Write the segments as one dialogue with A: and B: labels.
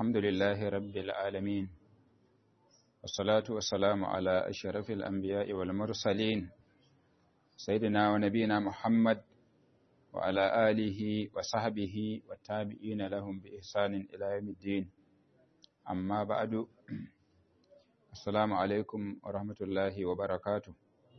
A: الحمد لله رب العالمين والصلاة والسلام على أشرف الأنبياء والمرسلين سيدنا ونبينا محمد وعلى آله وصحبه والتابعين لهم بإحسان إلى يوم الدين أما بعد السلام عليكم ورحمة الله وبركاته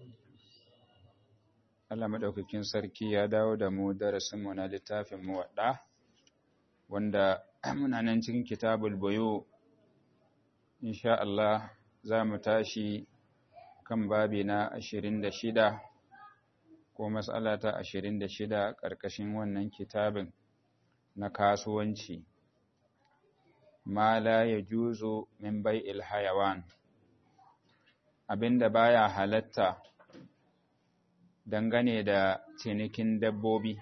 A: Allah maɗaukakin sarki ya dawo da mu darasinmu na littafin muwaɗa wanda muna nan cikin kitabul bayo insha Allah za mu tashi kan babi na ashirin da shida ko matsala ta ashirin da shida ƙarƙashin wannan kitabin na kasuwanci ma la ya juzo min bai'il hayawan abinda baya halatta dangane da cinikin dabbobi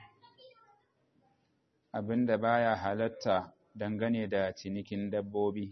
A: abinda baya halatta dangane da cinikin dabbobi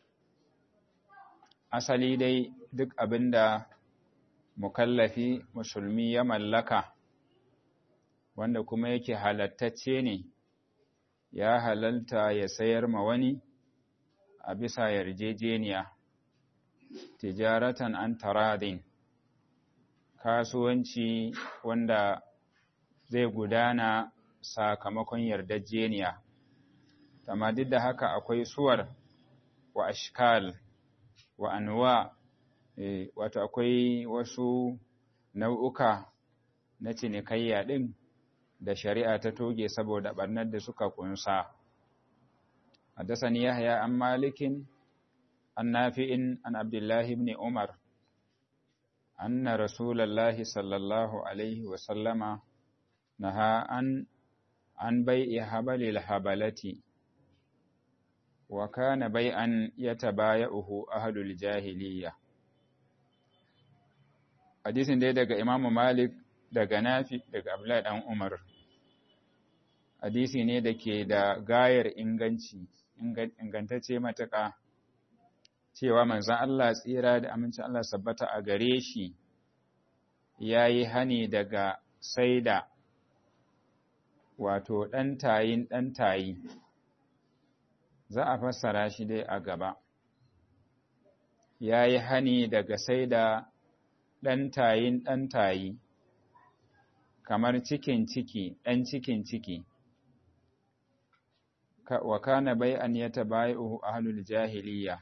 A: asali dai duk abinda mukallafi musulmi ya mallaka wanda kuma yake halattacce ne ya halalta ya sayar ma wani a bisa yarjejeniya tijaratan an taradin kasuwanci wanda zai gudana sakamakon yardajeniya amma duk da haka akwai suwar wa ashkal wa anwa e, wato akwai wasu nau'uka na cinikayya ɗin da shari'a ta toge saboda ɓarnar da suka kunsa حدثني يحيى عن مالك عن نافع عن عبد الله بن عمر أن رسول الله صلى الله عليه وسلم نهى عن عن بيع حبل الحبلة وكان بيعا يتبايعه أهل الجاهلية حديث دي daga Imam Malik daga Nafi daga Abdullah dan Umar hadisi ne da ke da gayar inganci ingantacce matuƙa cewa manzan Allah tsira da amincin Allah sabbata a gare shi ya yi hani daga saida wato ɗantayin ɗantayi za a fassara shi dai a gaba ya yi hani daga saida ɗantayin ɗantayi kamar cikin ciki ɗan cikin ciki wa kana bai'an yatabayi'uhu ahlul jahiliya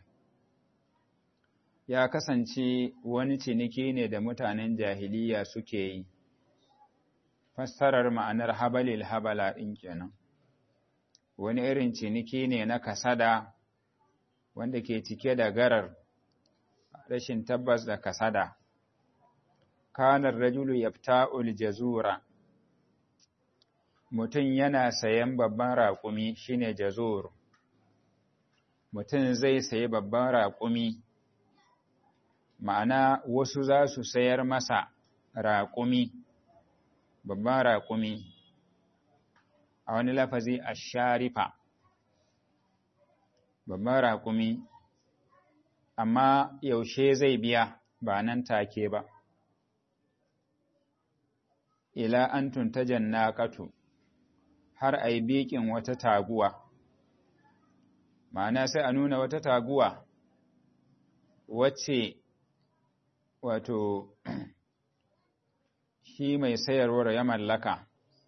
A: ya kasance wani ciniki ne da mutanen jahiliya suke yi fassarar ma'anar habalil habala ɗin kenan wani irin ciniki ne na kasada wanda ke cike da garar rashin tabbas da kasada kanar rajulu yafta'ul jazura mutum yana sayan babban raƙumi shine jazur mutum zai sayi babban raƙumi ma'ana wasu za su sayar masa raƙumi babban raƙumi a wani lafazi a sharifa babban raƙumi amma yaushe zai biya ba nan take ba ila an tuntajen naƙatu har a yi biƙin wata taguwa ma'ana sai a nuna wata taguwa wacce wato shi mai sayarwar ya mallaka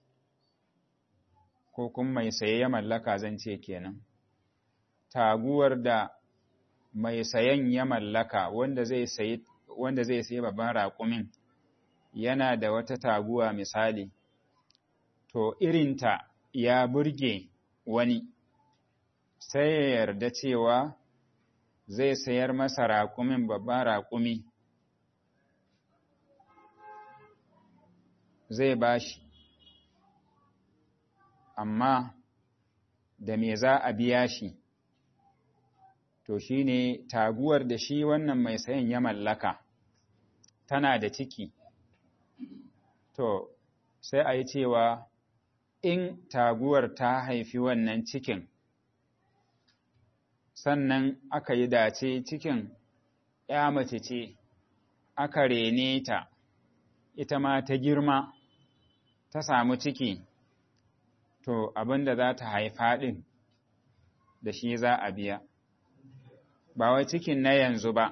A: ko kuma mai saye ya mallaka zan ce kenan taguwar da mai sayan ya mallaka wanda zai sayi wanda zai sayi babban raƙumin yana da wata taguwa misali to irinta ya burge wani sai ya yarda cewa zai sayar masa raƙumin babban raƙumi zai bashi amma da me za a biya shi to shine taguwar da shi wannan mai sayan ya mallaka tana da ciki to sai a yi cewa in taguwar ta haifi wannan cikin sannan aka yi dace cikin ya mace ce aka rene ta ita ma ta girma ta samu ciki to abin da za ta haifa ɗin da shi za a biya ba wai cikin na yanzu ba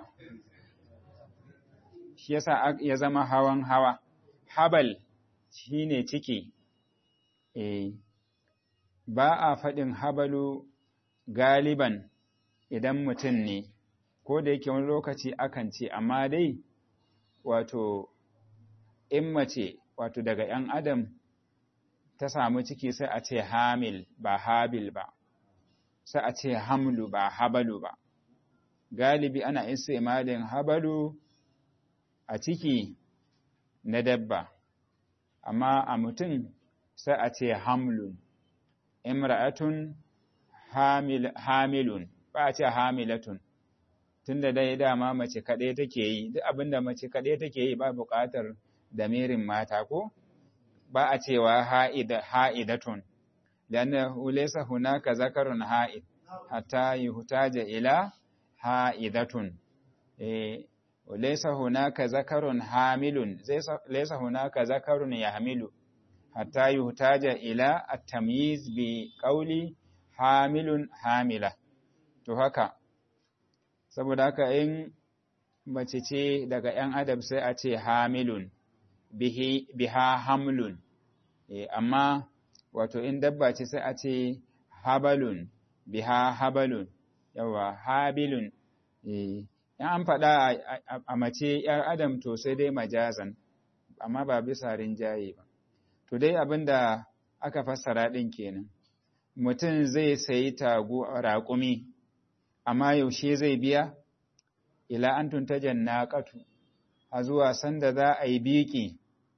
A: shi yasa ya zama hawan hawa habal shine ciki eh ba a faɗin habalu galiban idan mutum ne ko da yake wani lokaci akan ce amma dai wato in mace wato daga ‘yan adam ta samu ciki sai a ce hamil ba habil ba sai a ce hamlu ba habalu ba galibi ana istimalin habalu a ciki na dabba amma a mutum sai a ce hamlun imra'atun hamil, hamilun ba a ce hamilatun tunda dai dama mace kaɗai take yi duk abinda mace kaɗai take yi ba buƙatar damirin mata ko ba a cewa ha'idatun lannahu laysa hunaka zakarun ha'id hatta yuhtaja ila ha'idatun eh laysa hunaka zakarun hamilun laysa hunaka zakarun yahmilu hatta yuhtaja ila at-tamyiz bi qawli hamilun hamila to haka saboda haka in mace ce daga ‘yan adam sai a ce hamilun biha hamlun amma wato in dabba ce sai a ce habalun biha habalun yawa habilun in an faɗa a mace ‘yar adam to sai dai majazan amma ba bisa rinjaye ba to dai abin da aka fassara ɗin kenan mutum zai sayi tagu raƙumi amma yaushe zai biya ila an tuntajen naƙatu a zuwa sanda za a yi biƙi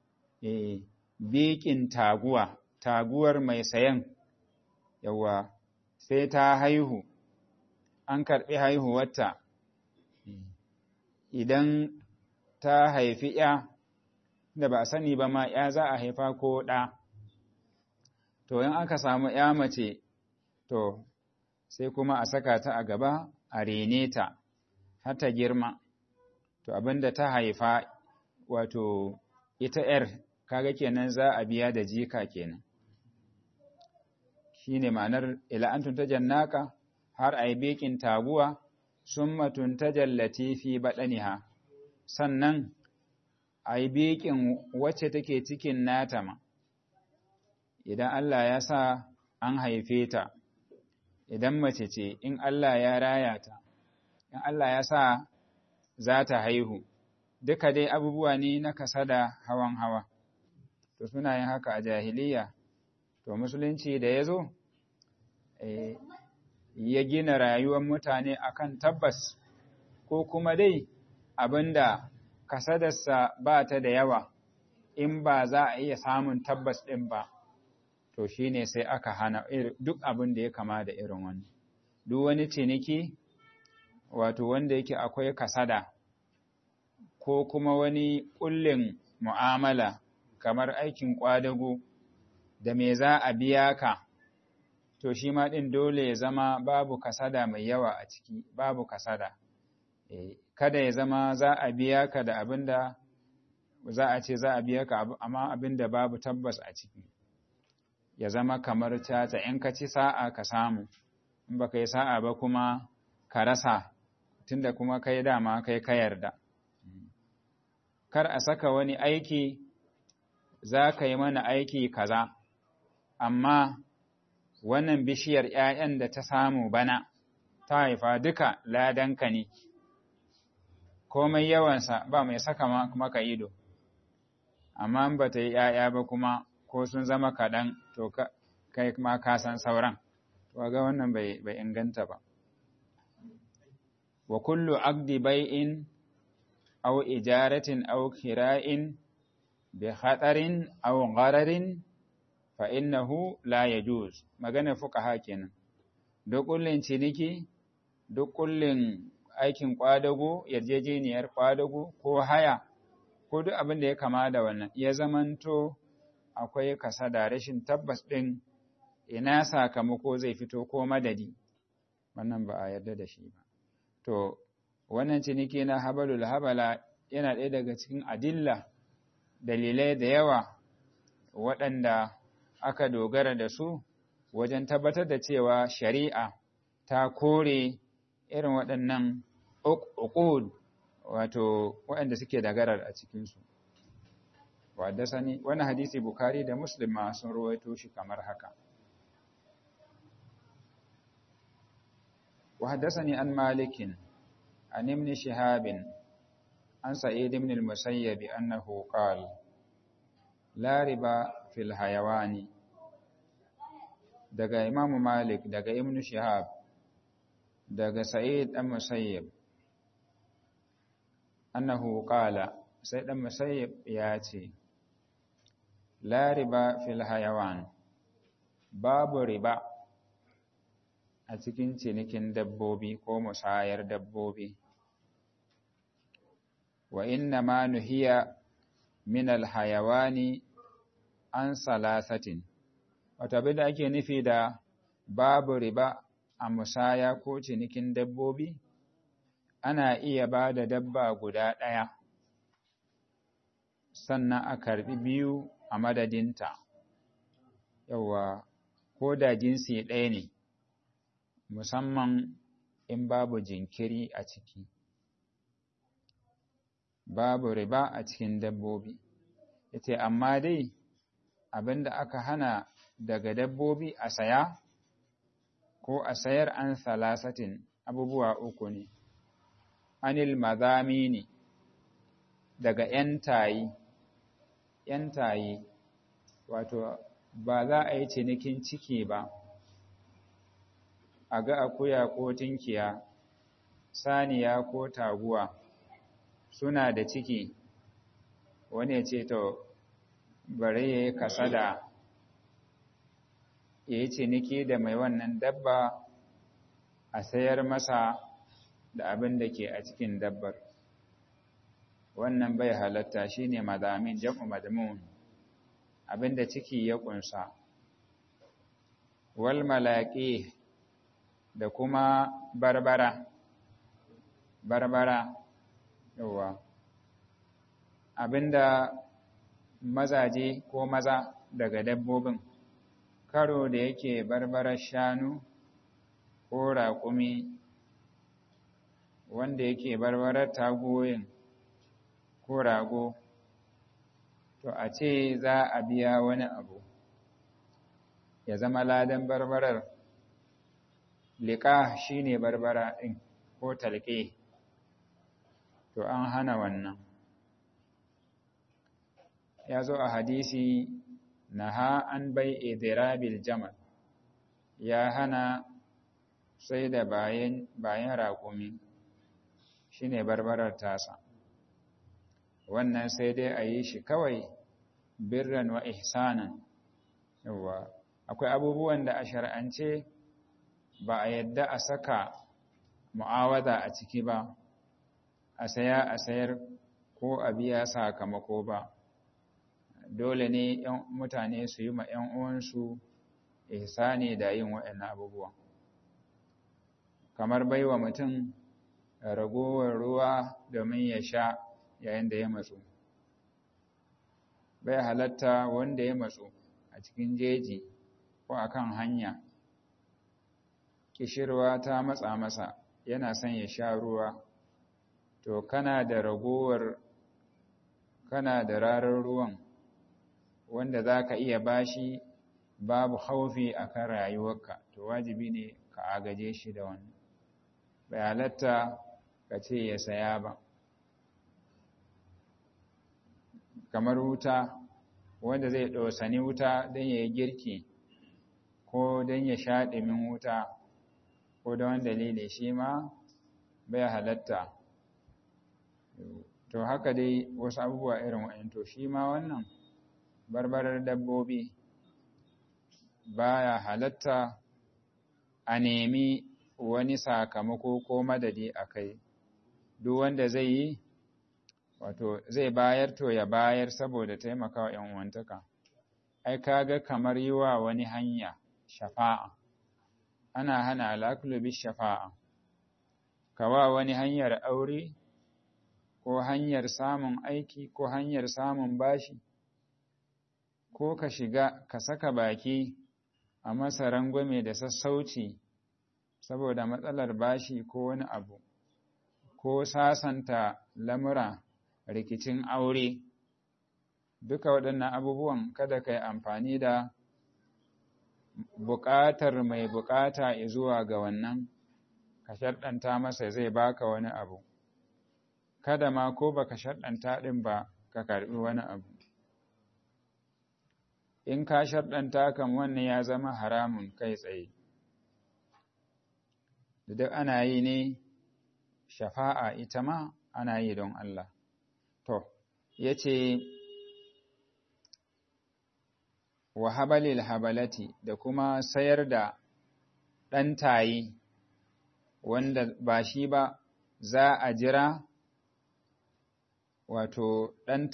A: biƙin taguwa taguwar mai sayan yawa sai ta haihu an karɓi haihuwarta idan ta haifi ya da ba a sani ba ma ya za a haifa ko ɗa to in aka samu ya mace to sai kuma a saka ta a gaba a rene ta har ta girma to abinda ta haifa wato ita ‘yar kaga kenan za a biya da jika kenan shi ne ma'anar ila'antun ta jannaka har a yi bekin taguwa sun matun ta jallati fi baɗaniha sannan a yi bekin wacce take cikin nata ma idan Allah ya sa an haife ta idan mace ce in Allah ya raya ta in Allah ya sa za ta haihu duka dai abubuwa ne na kasada hawan hawa to suna yin haka a jahiliya to musulunci da ya zo ya gina rayuwar mutane akan tabbas ko kuma dai abinda kasadarsa ba ta da yawa in ba za a iya samun tabbas ɗin ba to shine sai aka hana duk abin da ya kama da irin wani duk wani ciniki wato wanda yake akwai kasada ko kuma wani ƙullin mu'amala kamar aikin ƙwadago da me za a biya ka to shi ma ɗin dole ya zama babu kasada mai yawa a ciki babu kasada e, kada ya zama za a biya ka da abin da za a ce za a biya ka amma abin da babu tabbas a ciki ya zama kamar caca in ka ci sa'a ka samu in ba ka yi sa'a ba kuma ka rasa tunda kuma kai dama kai ka yarda kar a saka wani aiki za ka yi mana aiki kaza amma wannan bishiyar ‘ya'yan da ta samu bana ta haifa duka ladanka ne komai yawansa ba mai saka maka ido amma ba ta yi ‘ya'ya ba kuma ko sun zama kaɗan to kai ma ka san sauran ga wannan bai inganta ba wa kullu aqdi bai'in aw ijaratin aw kira'in bi khatarin aw ghararin fa innahu la yajuz magana fuqaha kenan duk kullin ciniki duk kullin aikin kwadago yarjejeniyar kwadago ko haya ko duk abin da ya kama da wannan ya zamanto akwai kasada rashin tabbas ɗin ina sakamako zai fito ko madadi wannan ba a yarda da shi ba to wannan ciniki na habalul habala yana ɗaya daga cikin adilla dalilai da yawa waɗanda aka dogara da su wajen tabbatar da cewa shari'a ta kore irin waɗannan uqud wato waɗanda suke da garar a cikinsu wadda sani wani hadisi bukari da muslim ma sun ruwaito shi kamar haka وحدثني عن مالك عن ابن شهاب عن سعيد بن المسيب أنه قال لا ربا في الحيوان daga Imam Malik daga Ibn Shihab daga Sa'id dan Musayyib annahu qala sai dan Musayyib ya ce la riba fil hayawan babu riba a cikin cinikin dabbobi ko musayar dabbobi wa inna ma nuhiya min alhayawani an salasatin wata abin da ake nufi da babu riba a musaya ko cinikin dabbobi ana iya ba da dabba guda ɗaya sannan a karɓi biyu a madadinta yawa ko da jinsi ɗaya ne musamman in babu jinkiri a ciki babu riba a cikin dabbobi yace amma dai abinda aka hana daga dabbobi a saya ko a sayar an salasatin abubuwa uku ne anil mazamini daga ‘yantayi ‘yantayi wato ba za a yi cinikin ciki ba a ga akuya ko tinkiya saniya ko taguwa suna da ciki wani ya ce to bari ya yi kasada ya yi ciniki da mai wannan dabba a sayar masa da abin da ke a cikin dabbar wannan bai halatta shine madamin jam'u madmun abin da ciki ya kunsa wal malaqi da kuma barbara barbara yawa abinda mazaje ko maza daga dabbobin karo da yake barbarar shanu ko raƙumi wanda yake barbarar tagoyin ko rago to a ce za a biya wani abu ya zama ladan barbarar liƙa shine barbara ɗin ko talƙe to an hana wannan ya zo a hadisi naha an bai idirabil jamal ya hana sai da bayan bayan raƙumi shine barbarar tasa wannan sai dai a yi shi kawai birran wa ihsanan yawa akwai abubuwan da a shar'ance ba a yadda a saka mu'awada a ciki ba a saya a sayar ko a biya sakamako ba dole ne mutane su yi ma 'yan uwansu ihsani da yin waɗannan abubuwan kamar baiwa mutum ragowar ruwa domin ya sha yayin da ya matsu bai halatta wanda ya matsu a cikin jeji ko akan hanya kishirwa ta matsa masa yana son ya sha ruwa to kana da ragowar kana da rarar ruwan wanda za ka iya bashi babu haufi a kan rayuwarka to wajibi ne ka agaje shi da wani bai halatta ka ce ya saya ba kamar wuta wanda zai ɗosani wuta don ya yi girki ko don ya sha ɗumin wuta ko da wani dalili shi ma bai halatta to haka dai wasu abubuwa irin wa'in to shi ma wannan barbarar dabbobi baya halatta a nemi wani sakamako ko madadi a kai duk wanda zai yi wato zai bayar to ya bayar saboda taimakawa ‘yan uwantaka ai kaga kamar yi wa wani hanya shafa'a ana hana alakulubi shafa'a kawa wani hanyar aure ko hanyar samun aiki ko hanyar samun bashi ko ka shiga ka saka baki a masa rangwame da sassauci saboda matsalar bashi ko wani abu ko sasanta lamura rikicin aure duka waɗannan abubuwan kada ka yi amfani da buƙatar mai buƙata zuwa ga wannan ka sharɗanta masa zai baka wani abu kada ma ko baka sharɗanta ɗin ba ka karɓi wani abu in ka sharɗanta kan wannan ya zama haramun kai tsaye da duk ana yi ne shafa'a ita ma ana yi don Allah to ya ce wa habalil habalati da kuma sayar da ɗan tayi wanda ba shi ba za a jira wato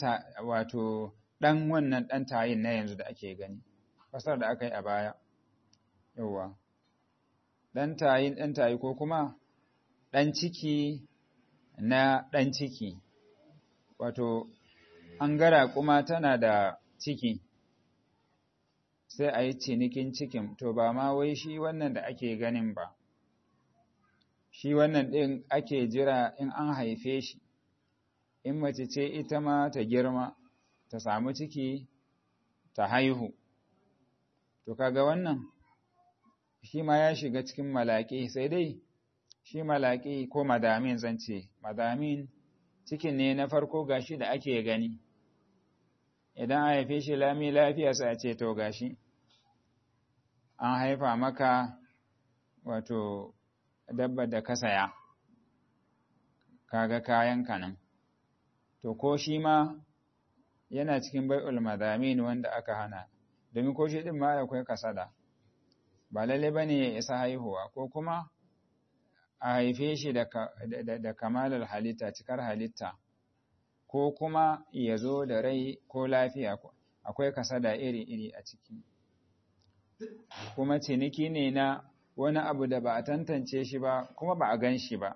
A: ɗan wannan ɗan tayin na yanzu da ake gani fasar da aka yi a baya yauwa ɗan tayin ɗan tayi ko kuma ɗan ciki na ɗan ciki wato an gara kuma tana da ciki sai a yi cinikin cikin to ba ma wai shi wannan da ake ganin ba shi wannan ɗin ake jira in an haife shi in mace ce ita ma ta girma ta samu ciki ta haihu to kaga wannan shi ma ya shiga cikin malaƙi sai dai shi malaƙi ko madamin zan ce madamin cikin ne na farko gashi da ake gani idan an haife shi lami lafiya sai a ce to gashi an haifa maka wato dabba da ka saya kaga kayan kanan to ko shi ma yana cikin bai'ul madamin wanda aka hana domin ko shi din ma akwai kasada ba lalle bane ya isa haihuwa ko kuma a haife shi da, da, kamalar halitta cikar halitta ko kuma ya zo da rai ko lafiya akwai kasada iri-iri a ciki kuma ciniki ne na wani abu da ba a tantance shi ba kuma ba a gan shi ba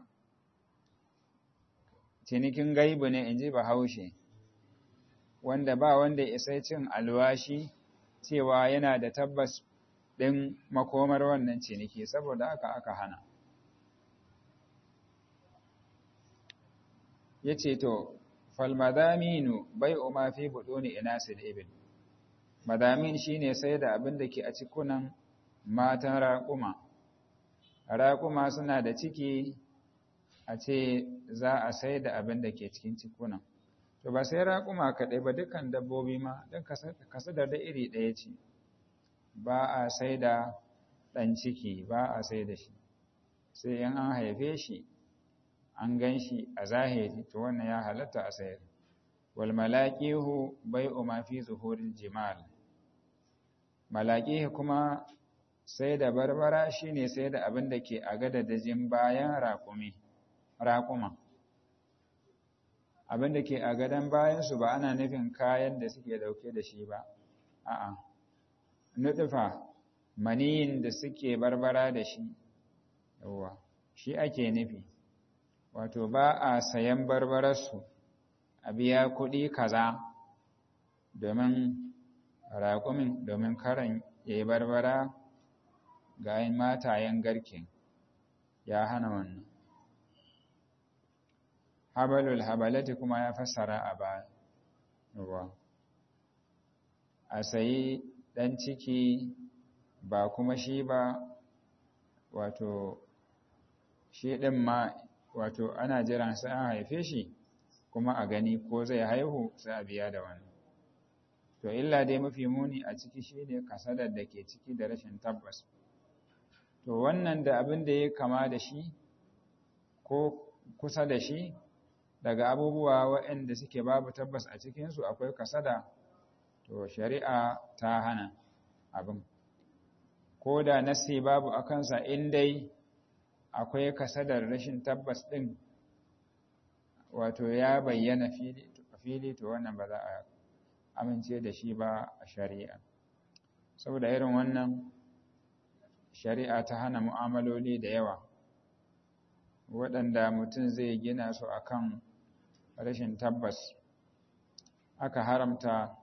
A: cinikin gaibu ne in ji bahaushe wanda ba wanda isa cin alwashi cewa yana da tabbas ɗin makomar wannan ciniki saboda haka aka hana ya ce to falmadaminu bai ma fi buɗoni ina ibil madamin shine sai da abin da ke a cikunan matan raƙuma raƙuma suna da ciki a ce za a sai da abin da ke cikin cikunan to ba sai raƙuma kaɗai ba dukkan dabbobi ma don kasadar da iri ɗaya ce ba a sai da ɗan ciki ba a sai da shi sai in an haife shi an gan shi a zahiri to wannan ya halatta a sayar wal malaqihu bai'u ma fi zuhuril jimal malaqihi kuma sai da barbara shine sai da abin da ke a gadadajin bayan raƙumi raƙuma abin da ke a gadon bayansu ba ana nufin kayan da suke dauke da shi ba a'a nuɗufa maniyin da suke barbara da shi yawa shi ake nufi wato ba a sayan barbararsu a biya kuɗi kaza domin raƙumin domin karan ya yi barbara ga yin matayen garken ya hana wannan habalul habalati kuma ya fassara a baya a sayi ɗan ciki ba kuma shi ba wato shi ɗin ma wato ana jiran sai an haife shi kuma a gani ko zai haihu sai a biya da wani to illa dai mafi muni a ciki shine kasadar da ke ciki da rashin tabbas to wannan da abin da ya kama da shi ko kusa da shi daga abubuwa waɗanda suke babu tabbas a cikinsu akwai kasada to shari'a ta hana abin ko da nasi babu a kansa in dai akwai kasadar rashin tabbas ɗin wato ya bayyana fili to wannan ba za a amince da shi ba a shari'a saboda irin wannan shari'a ta hana mu'amaloli da yawa waɗanda mutum zai gina su akan rashin tabbas aka haramta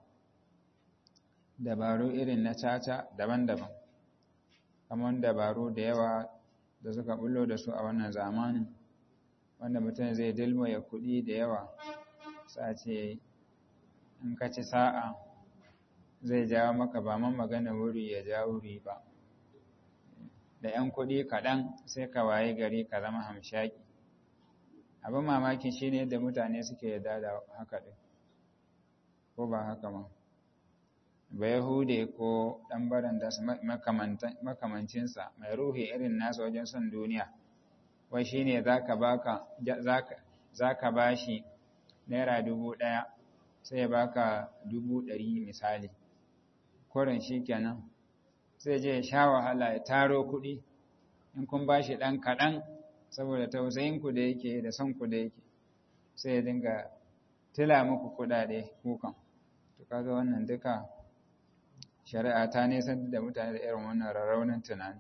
A: dabaru irin na caca daban-daban kamar dabaru da yawa da suka bullo da su a wannan zamanin wanda mutum zai dilmaya kuɗi da yawa sace in ka ci sa'a zai jawo maka ba man magana wuri ya ja wuri ba da ‘yan kuɗi kaɗan sai ka waye gari ka zama hamshaki abin mamaki shi ne yadda mutane suke yarda da haka ɗin ko ba haka ma ba yahude ko ɗan baranda makamancinsa mai ruhi irin nasa wajen son duniya wai shi ne za ka ba shi naira dubu ɗaya sai ya baka dubu ɗari misali koren shi kenan sai je sha wahala ya taro kuɗi in kun ba shi ɗan kaɗan saboda tausayinku da yake da son ku da yake sai ya dinga tila muku kuɗaɗe kukan to kaga wannan duka shari'a ta nisan da mutane da irin wannan rarraunin tunani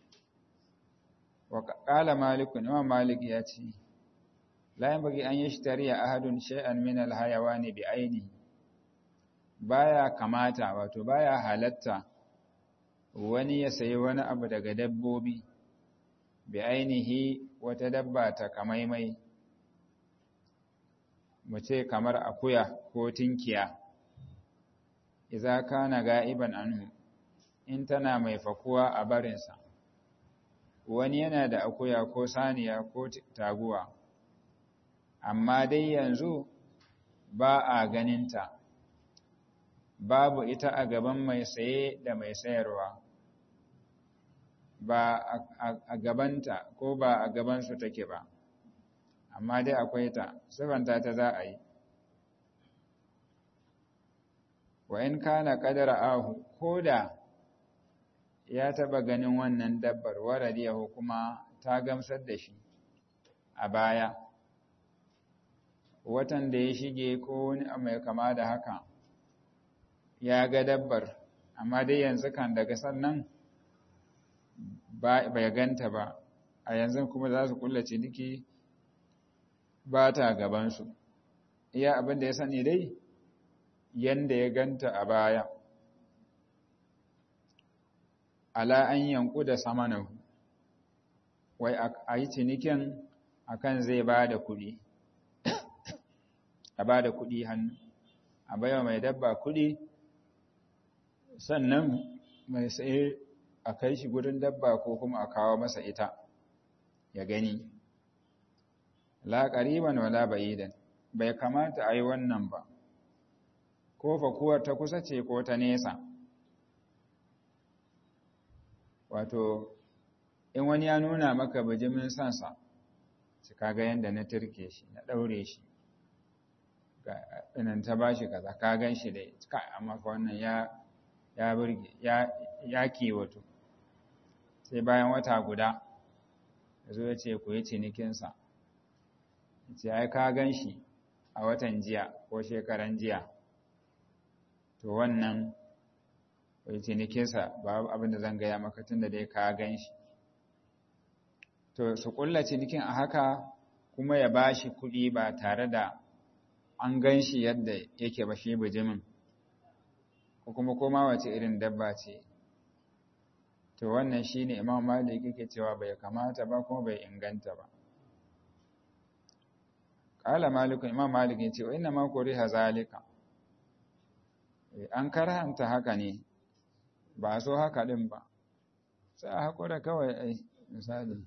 A: wa qala malik imam malik ya ce la yanbaghi an yashtari ahadun shay'an min al-hayawani bi ainihi baya kamata wato baya halatta wani ya sayi wani abu daga dabbobi bi ainihi wata dabba ta kamaimai mu ce kamar akuya ko tinkiya idza kana ga'iban anhu in tana mai fakuwa a barinsa wani yana da akuya ko saniya ko taguwa amma dai yanzu ba a ganinta babu ita a gaban mai saye da mai sayarwa ba a gabanta ko ba a gabansu take ba amma dai akwai ta sifanta ta za a yi wa in kana qadara ahu koda ya taba ganin wannan dabbar waradiyahu kuma ta gamsar da shi a baya watan da ya shige ko wani mai kama da haka ya ga dabbar amma dai yanzu kan daga sannan bai ganta ba a yanzu kuma za su kulla ciniki ba ta gabansu iya abin da ya sani dai yanda ya ganta a baya ala an yanku da samanahu wai a yi cinikin akan zai ba da kuɗi a ba da kuɗi hannu a baiwa mai dabba kuɗi sannan mai tsaye a kai shi gudun dabba ko kuma a kawo masa ita ya gani la ƙariban wala ba'idan bai kamata a yi wannan ba ko fakuwar ta kusa ce ko ta nesa wato in wani ya nuna maka bijimin sansa su kaga yadda na turke shi na ɗaure shi inan ta ba shi kaza ka gan shi dai amma fa wannan ya ya burge ya ya kiwato sai bayan wata guda yazo ya ce ku yi cinikinsa ce ai ka gan shi a watan jiya ko shekaran jiya to wannan wai cinikinsa ba abin da zan gaya maka tun da dai ka gan shi to su kulla cinikin a haka kuma ya ba shi kuɗi ba tare da an gan shi yadda yake ba shi bijimin ko kuma koma wace irin dabba ce to wannan shi ne imam malik yake cewa bai kamata ba kuma bai inganta ba ƙala malikun imam malik ya ce wa ina ma koriha zalika an karhanta haka ne ba so haka ɗin ba sai a haƙura kawai ai misali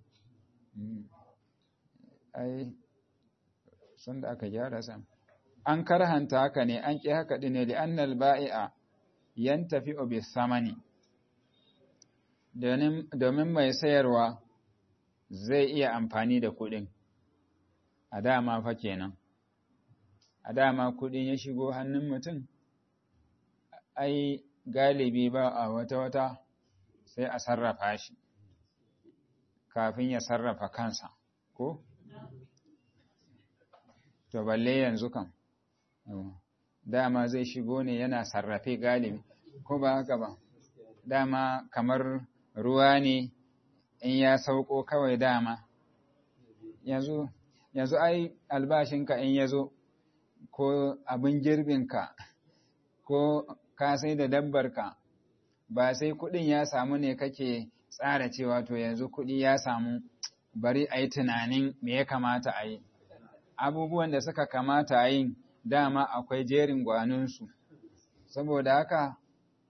A: ai sun da aka gyara sam an karhanta haka ne an ƙi haka ɗin ne da annal ba'i'a yan tafi obi samani domin mai sayarwa zai iya amfani da kuɗin a dama fa kenan a dama kuɗin ya shigo hannun mutum ai galibi ba a wata-wata sai a sarrafa shi kafin ya sarrafa kansa ko? to balle yanzu kan dama zai shigo ne yana sarrafe galibi ko ba haka ba dama kamar ruwa ne in ya sauko kawai dama yanzu yanzu ai albashinka in ya zo ko abin girbinka ko ka sai da dabbarka ba sai kuɗin ya samu ne kake tsara cewa to yanzu kuɗi ya samu bari a yi tunanin me ya kamata a yi abubuwan da suka kamata a yi dama akwai jerin gwaninsu saboda haka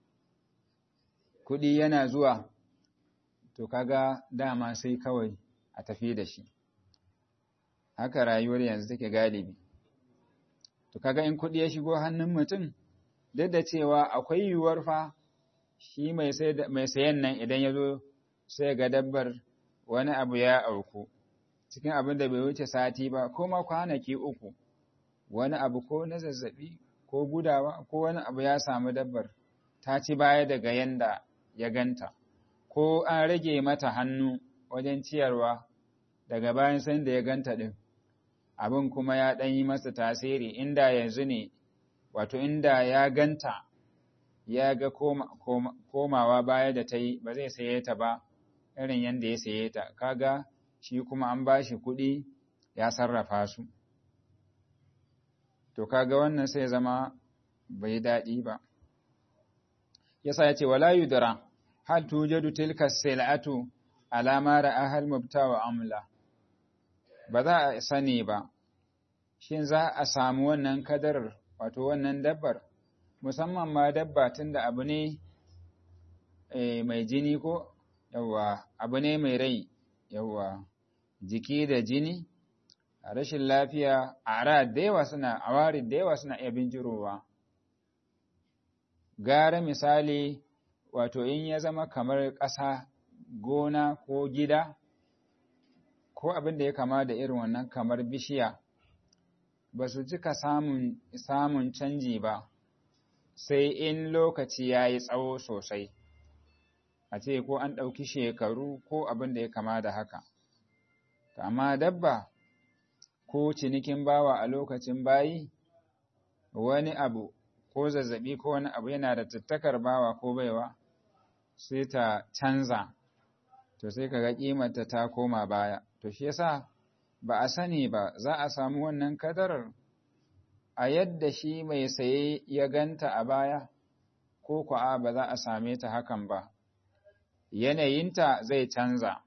A: kuɗi yana zuwa to kaga dama sai kawai a tafi da shi haka rayuwar yanzu take galibi to kaga in kuɗi ya shigo hannun mutum duk da cewa akwai yiwuwar fa shi mai sayan nan idan ya zo sai ga dabbar wani abu ya auku cikin abin da bai wuce sati ba ko ma kwanaki uku wani abu ko na zazzabi ko gudawa ko wani abu ya samu dabbar ta ci baya daga yanda ya ganta ko an rage mata hannu wajen ciyarwa daga bayan san da ya ganta din abin kuma ya ɗan yi masa tasiri inda yanzu ne wato inda ya ganta ya ga komawa baya da ta yi ba zai saye ta ba irin yadda ya saye ta kaga shi kuma an ba shi kuɗi ya sarrafa su to kaga wannan sai zama bai daɗi ba yasa ya ce wala yudra hal tujadu tilka sil'atu alama ra'a hal mubta wa amla ba za a sani ba shin za a samu wannan kadarar wato wannan dabbar musamman ma dabba tunda abu ne mai jini ko yawa abu ne mai rai yawa jiki da jini rashin lafiya a da yawa suna awari da yawa suna iya binjirowa gara misali wato in ya zama kamar ƙasa gona ko gida ko abin da ya kama da irin wannan kamar bishiya ba su cika samun, samun canji ba sai in lokaci ya yi tsawo sosai a ce ko an ɗauki shekaru ko abin da ya kama da haka amma dabba ko cinikin bawa a lokacin bayi wani abu ko zazzabi ko wani abu yana da tattakar bawa ko baiwa sai ta canza to sai kaga kimarta ta koma baya to shi yasa ba a sani ba za a samu wannan kadarar a yadda shi mai saye ya ganta a baya ko kuwa ba za a same ta hakan ba yanayinta zai canza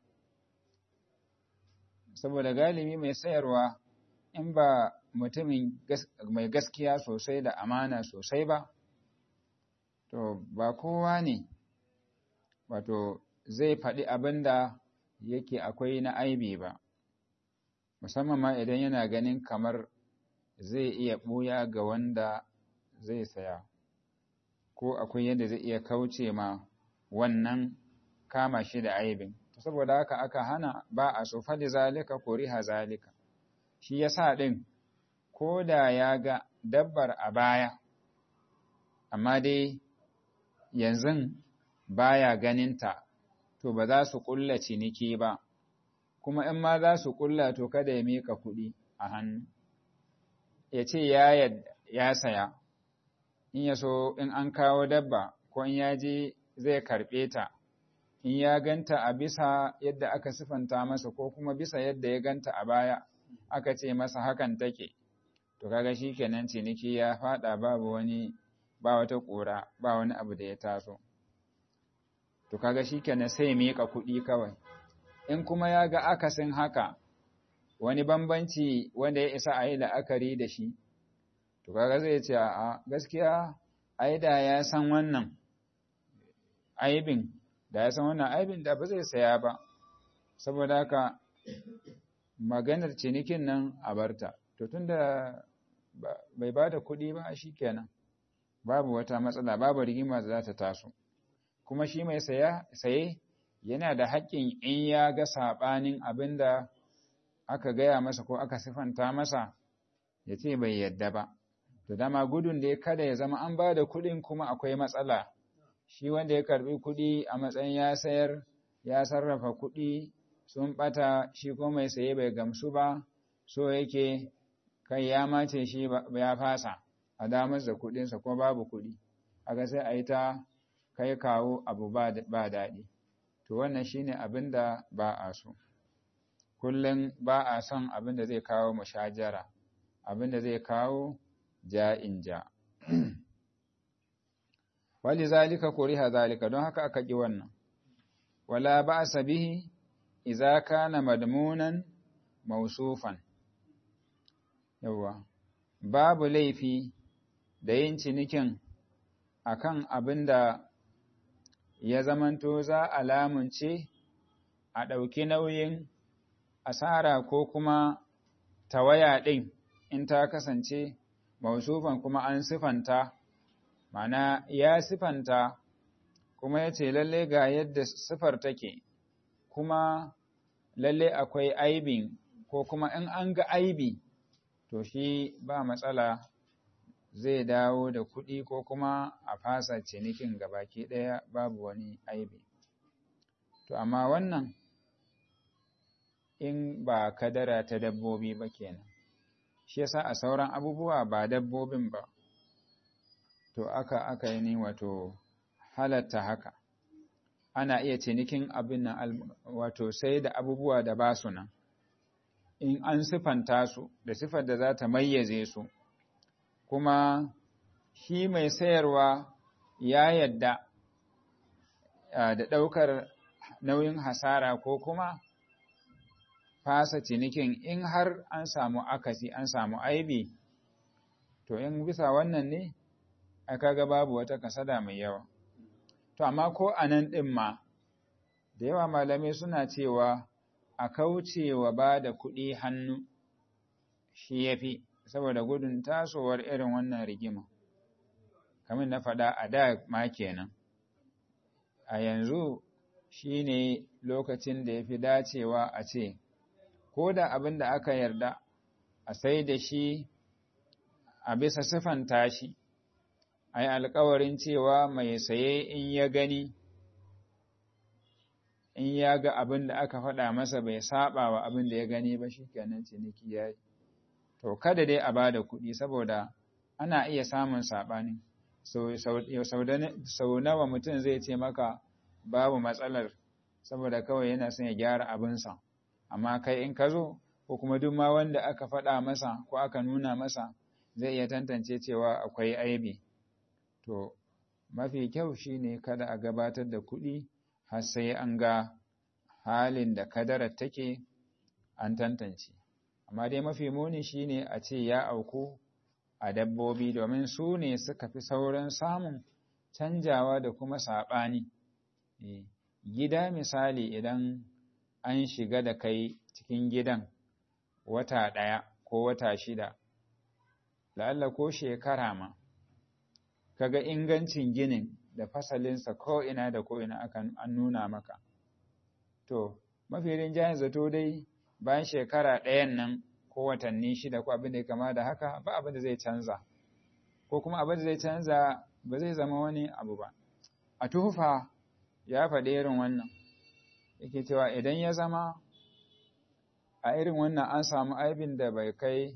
A: saboda galibi mai sayarwa in ba mutumin mai gaskiya sosai da amana sosai ba to ba kowa ne wato zai faɗi abin da yake akwai na aibi ba musamman ma idan yana ganin kamar zai iya ɓuya ga wanda zai saya ko akwai yadda zai iya kauce ma wannan kama shi da aibin saboda haka aka hana ba a so fali zalika kuriha zalika shi yasa ɗin ko da ya ga dabbar a baya amma dai yanzu baya ganinta to ba za su ƙulla ciniki ba kuma in ma za su ƙulla to kada ya mika kuɗi a hannu ya ce ya ya saya in ya so in an kawo dabba ko in ya je zai karɓe ta in ya ganta a bisa yadda aka sifanta masa ko kuma bisa yadda ya ganta a baya aka ce masa hakan take to kaga shikenan ciniki ya fada babu wani ba wata ƙura ba wani abu da ya taso to kaga shikenan sai miƙa kuɗi kawai in kuma ya ga akasin haka wani bambanci wanda ya isa a yi la'akari da shi to kaga zai ce a gaskiya ai da ya san wannan aibin da ya san wannan aibin da ba zai saya ba saboda haka maganar cinikin nan a barta to tunda bai ba da kuɗi ba shi kenan babu wata matsala babu rigima da za ta taso kuma shi mai saye yana da haƙƙin in ya ga saɓanin abin da aka gaya masa ko aka sifanta masa ya ce bai yadda ba to dama gudun da ya kada ya zama an ba da kuɗin kuma akwai matsala shi wanda ya karɓi kuɗi a matsayin ya sayar ya sarrafa kuɗi sun ɓata shi ko mai saye bai gamsu ba so yake kai ya mace shi ya fasa a damar da kuɗinsa ko babu kuɗi aka sai a yi ta kai kawo abu ba daɗi to wannan shine abin da ba a so kullum ba a son abin da zai kawo mushajara abin da zai kawo ja'in ja wali zalika kuriha zalika don haka aka ƙi wannan wala ba'sa bihi idza kana madmunan mausufan yawa babu laifi da yin cinikin akan abin da ya zamanto za a lamunce a ɗauki nauyin asara ko kuma tawaya ɗin in ta kasance mausufan kuma an sifanta mana ya sifanta kuma ya ce lalle ga yadda sifar take kuma lalle akwai aibin ko kuma in an ga aibi to shi ba matsala zai dawo da kuɗi ko kuma a fasa cinikin gabaki ɗaya babu wani aibi to amma wannan in ba kadara ta dabbobi ba kenan shi yasa a sauran abubuwa ba dabbobin ba to aka aka yi ni wato halatta haka ana iya cinikin abin nan wato sai da abubuwa da ba su nan in an sifanta su da sifar da za ta mayyaze su kuma shi mai sayarwa ya yadda da ɗaukar nauyin hasara ko kuma fasa cinikin in har an samu akasi an samu aibi to in bisa wannan ne aka ga babu wata kasada mai yawa to amma ko a nan ɗin ma da yawa malamai suna cewa a kauce wa ba da kuɗi hannu shi ya fi saboda gudun tasowar irin wannan rigima kamar na faɗa a da ma kenan a yanzu shi ne lokacin da ya fi dacewa a ce ko da abin da aka yarda a sai da shi a bisa siffanta shi a yi alkawarin cewa mai saye in ya gani in ya ga abin da aka faɗa masa bai saba wa abin da ya gani ba shi kenan ciniki ya yi to kada dai a ba da kuɗi saboda ana iya samun saɓani sau nawa mutum zai ce maka babu matsalar saboda kawai yana son ya gyara abinsa amma kai in ka zo ko kuma duk ma wanda aka faɗa masa ko aka nuna masa zai iya tantance cewa akwai aibi to mafi kyau shine kada a gabatar da kuɗi har sai an ga halin da kadarar take an tantance amma dai mafi muni shine a ce ya auku a dabbobi domin su ne suka fi sauran samun canjawa da kuma saɓani gida misali idan an shiga da kai cikin gidan wata ɗaya ko wata shida la'alla ko shekara ma kaga ingancin ginin da fasalinsa ko ina da ko ina akan an nuna maka to mafi rinjayen zato dai bayan shekara ɗayan nan ko watanni shida ko abin da ya kama da haka ba abin da zai canza ko kuma abin da zai canza ba zai zama wani abu ba a tufa ya faɗi irin wannan yake cewa idan ya zama a irin wannan an samu aibin da bai kai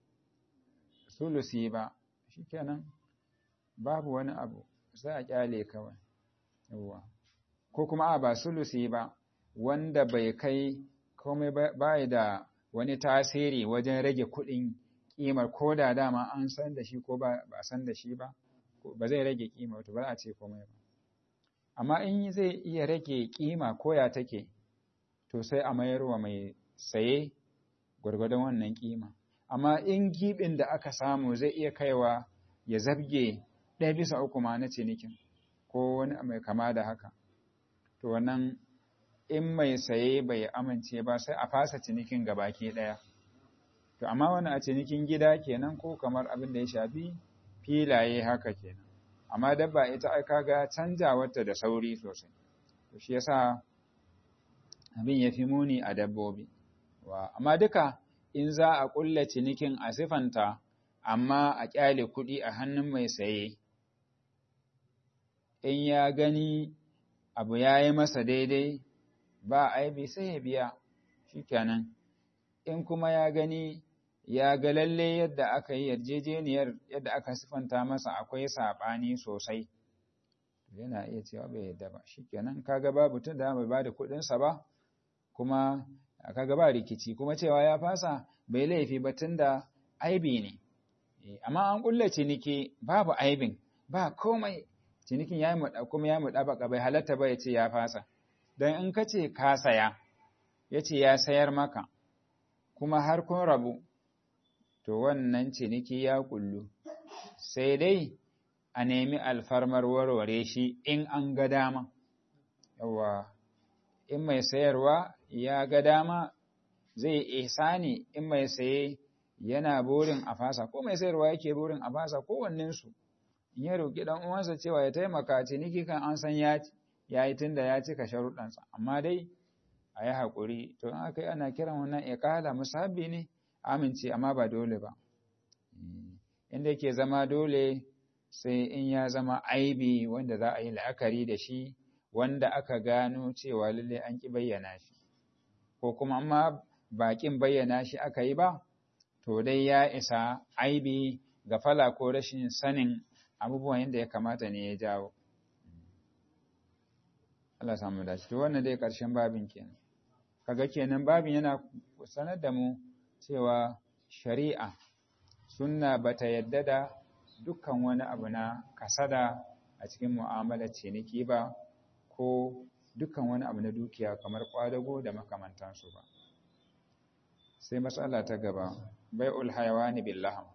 A: sulusi ba shikenan babu wani abu sai a kyale kawai yawa ko kuma a ba sulusi ba wanda bai kai komai bai da wani tasiri wajen rage kuɗin ƙimar ko da dama an san da shi ko ba a san da shi ba ba zai rage ƙima to ba a ce komai ba amma in zai iya rage ƙima ko ya take to sai a mayar wa mai saye gwargwadon wannan ƙima amma in giɓin da aka samu zai iya kaiwa ya zabge ɗaya bisa uku ma na cinikin ko wani mai kama da haka to wannan in mai saye bai amince ba sai a fasa cinikin gabaki ɗaya to amma wani a cinikin gida kenan ko kamar abin da ya shafi filaye haka kenan amma dabba ita ai kaga canjawarta da sauri sosai to shi yasa abin ya fi muni a dabbobi wa amma duka in za a ƙulla cinikin a sifanta amma a ƙyale kuɗi a hannun mai saye in ya gani abu ya yi masa daidai ba aibi sai ya biya shikenan in kuma ya gani ya ga lalle yadda aka yi yarjejeniyar yadda aka sifanta masa akwai saɓani sosai yana iya cewa bai yadda ba shikenan kaga babu tun da bai bada kuɗinsa ba kuma kaga ba rikici kuma cewa ya fasa bai laifi ba tun da aibi ne amma an kulle ciniki babu aibin ba komai cinikin ya yi muɗa kuma ya muɗa baka bai halatta ba ya ce ya fasa don in ka ce ka saya ya ce ya sayar maka kuma har kun rabu to wannan ciniki ya kullu sai dai a nemi alfarmar warware shi in an ga dama yawa in mai sayarwa ya ga dama zai ihsani in mai saye yana burin a fasa ko mai sayarwa yake burin a fasa kowannensu in ya roƙi ɗan uwansa cewa ya taimaka ciniki kan an san ya ya yi tunda ya cika sharuɗansa amma dai a yi haƙuri to in aka yi ana kiran wannan iƙala musabbi ne amince amma ba dole ba inda yake zama dole sai in ya zama aibi wanda za a yi la'akari da shi wanda aka gano cewa lalle an ƙi bayyana shi ko kuma amma baƙin bayyana shi aka yi ba to dai ya isa aibi ga fala ko rashin sanin abubuwan yadda ya kamata ne ya jawo Allah samu dace to wannan dai ƙarshen babin kenan kaga kenan babin yana sanar da mu cewa shari'a sunna bata yadda da dukkan wani abu na kasada a cikin mu'amalar ciniki ba ko dukkan wani abu na dukiya kamar kwadago da makamantansu ba sai matsala ta gaba bai'ul hayawani billaham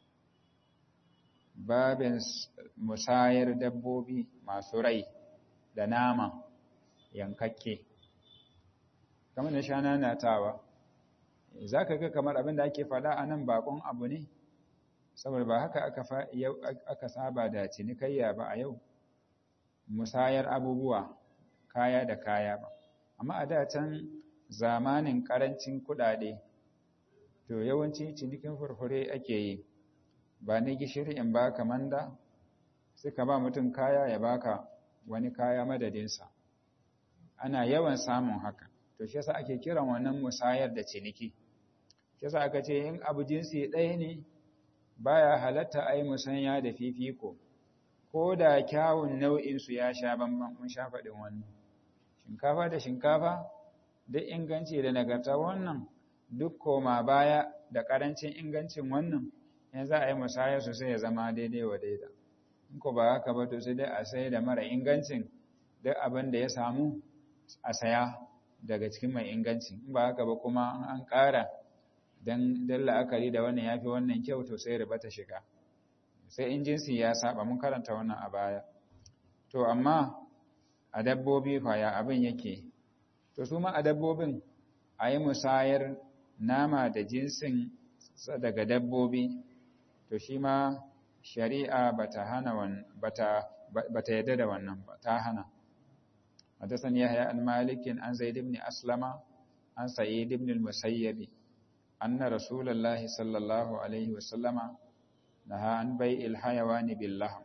A: babin musayar dabbobi masu rai da nama yankakke kamar da shana na tawa za ka ga kamar abin da ake faɗa a nan bakon abu ne saboda ba haka aka saba da cinikayya ba a yau musayar abubuwa kaya da kaya ba amma a da can zamanin ƙarancin kuɗaɗe to yawanci cinikin furfure ake yi ba ni gishiri in baka manda suka ba mutum kaya ya baka wani kaya madadinsa ana yawan samun haka to shi yasa ake kiran wannan musayar da ciniki shi yasa aka ce in abu jinsi ɗaya ne baya halatta ai musanya da fifiko ko da kyawun nau'in su ya sha bamban mun sha faɗin wannan shinkafa da shinkafa duk inganci da nagarta wannan duk koma baya da ƙarancin ingancin wannan in za a yi musayar su sai ya zama daidai wa daida in ko ba haka ba to sai dai a sai da mara ingancin duk abin da ya samu a saya daga cikin mai ingancin in ba haka ba kuma an ƙara don la'akari da wannan ya fi wannan kyau to sai riba ta shiga sai in jinsi ya saba mun karanta wannan a baya to amma a dabbobi kwaya abin yake to su ma a dabbobin a yi musayar nama da jinsin daga dabbobi to shi ma shari'a bata hana bata bata yadda da wannan ba ta hana حدثني يحيى عن مالك عن زيد بن أسلم عن سعيد بن المسيب أن رسول الله صلى الله عليه وسلم نهى عن بيع الحيوان باللحم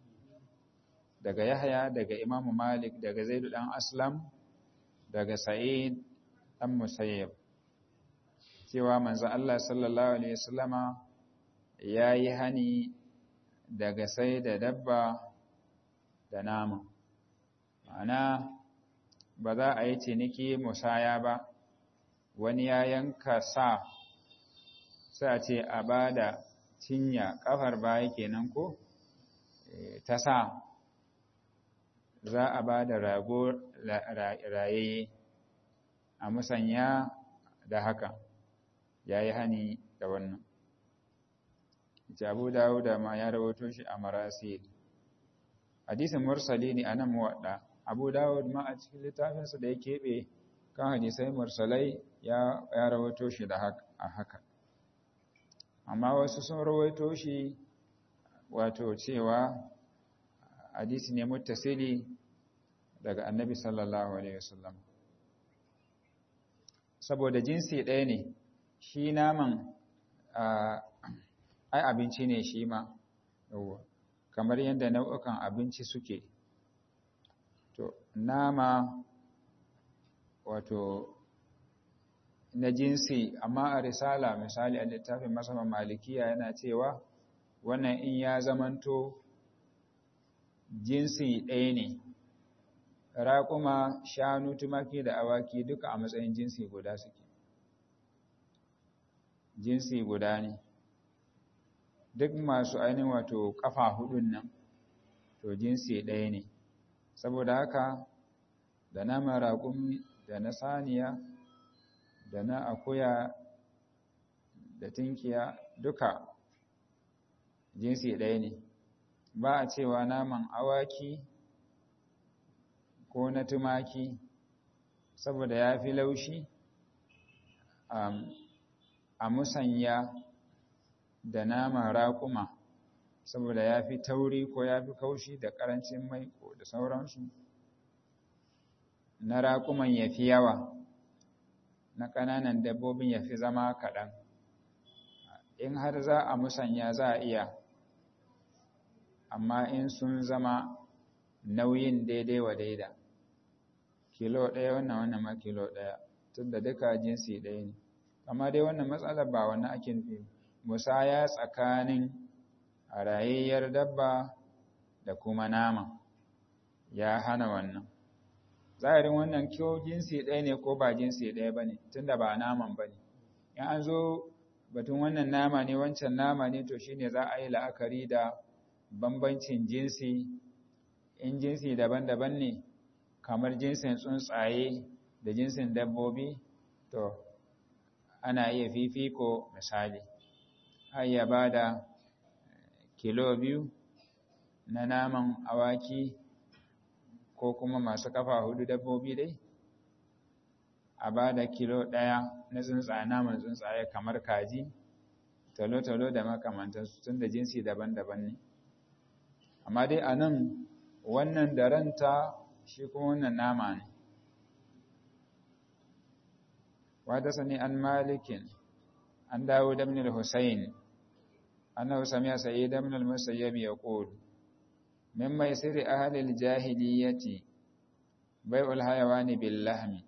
A: daga Yahya daga Imam Malik daga Zaid dan Aslam daga Sa'id dan Musayyib cewa manzo Allah sallallahu alaihi wasallama yayi hani daga sai da dabba da nama ma'ana ba za a yi ciniki musaya ba wani ya yanka sa sai a ce a ba da cinya kafar baya kenan ko ta sa za a ba da rago raye a musanya da haka ya yi hani da wannan jabu dawuda ma ya rawato shi a marasil hadisin mursali ne a nan muwaɗa abu dawud ma a cikin littafinsa da ya keɓe kan hadisai mursalai ya rawato shi da a haka amma wasu sun rawaito shi wato cewa hadisi ne muttasili daga annabi sallallahu alaihi wasallam saboda jinsi ɗaya ne shi naman ai abinci ne shi ma kamar yadda nau'ukan abinci suke to nama wato na jinsi amma a risala misali a littafin masama malikiya yana cewa wannan in ya zamanto jinsi ɗaya ne raƙuma shanu tumaki da awaki duka a matsayin jinsi guda suke jinsi guda ne duk masu ainihin wato ƙafa hudun nan to jinsi ɗaya ne saboda haka da naman raƙumi da na saniya da na akuya da tinkiya duka jinsi ɗaya ne ba a cewa naman awaki ko na tumaki saboda ya fi laushi a musanya da naman raƙuma saboda ya fi tauri ko ya fi kaushi da ƙarancin mai ko da sauransu na raƙuman ya fi yawa na ƙananan dabbobin ya fi zama kaɗan in har za a musanya za a iya amma in sun zama nauyin daidai wa daida kilo ɗaya wannan wannan ma kilo ɗaya tun da duka jinsi ɗaya ne amma dai wannan matsalar ba wannan ake nufi musaya tsakanin rayayyar dabba da kuma nama ya hana wannan zahirin wannan kyau jinsi ɗaya ne ko ba jinsi ɗaya ba ne tun da ba naman ba ne in an zo batun wannan nama ne wancan nama ne to shine za a yi la'akari da bambancin jinsi in jinsi daban-daban ne kamar jinsin tsuntsaye da jinsin dabbobi to ana iya fifiko misali har ya ba da kilo biyu na naman awaki ko kuma masu kafa hudu dabbobi dai a ba da kilo ɗaya na tsuntsaye naman tsuntsaye kamar kaji talo-talo da makamantansu tun da jinsi daban-daban ne amma dai a nan wannan da ranta shi kuma wannan nama ne wata sani an malikin an dawo da minal husayn annahu sami'a sayyid ibn al-musayyib yaqul min maisiri ahli al-jahiliyyati bai'ul hayawani bil lahmi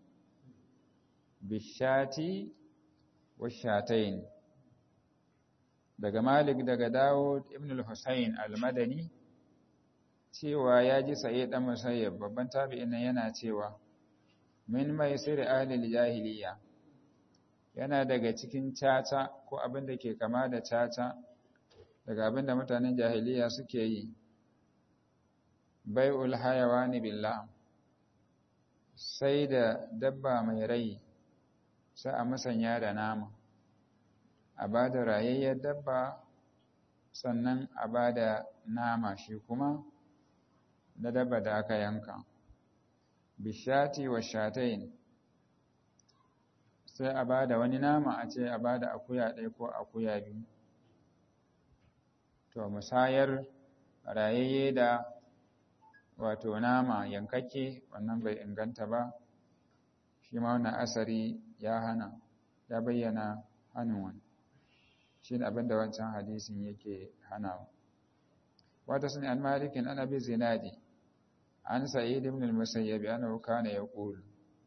A: bishati washatayn daga malik daga dawud ibn al-husayn al-madani cewa ya ji saye ɗan musayyab babban tabi'in nan yana cewa min mai sirri ahlil jahiliya yana daga cikin caca ko abin da ke kama da caca daga abin da mutanen jahiliya suke yi bai'ul hayawani billah sai da dabba mai rai sai a musanya da nama a ba da rayayyar dabba sannan a ba da nama shi kuma na dabba da aka yanka bishati wa shatain sai a ba da wani nama a ce a ba da akuya ɗaya ko akuya biyu to musayar rayayye da wato nama yankakke wannan bai inganta ba shi ma wannan asari ya hana ya bayyana hannun wani shi ne abinda wancan hadisin yake hanawa wata sani an malikin ana bi zinadi an sa'id ibn al-musayyib annahu kana yaqul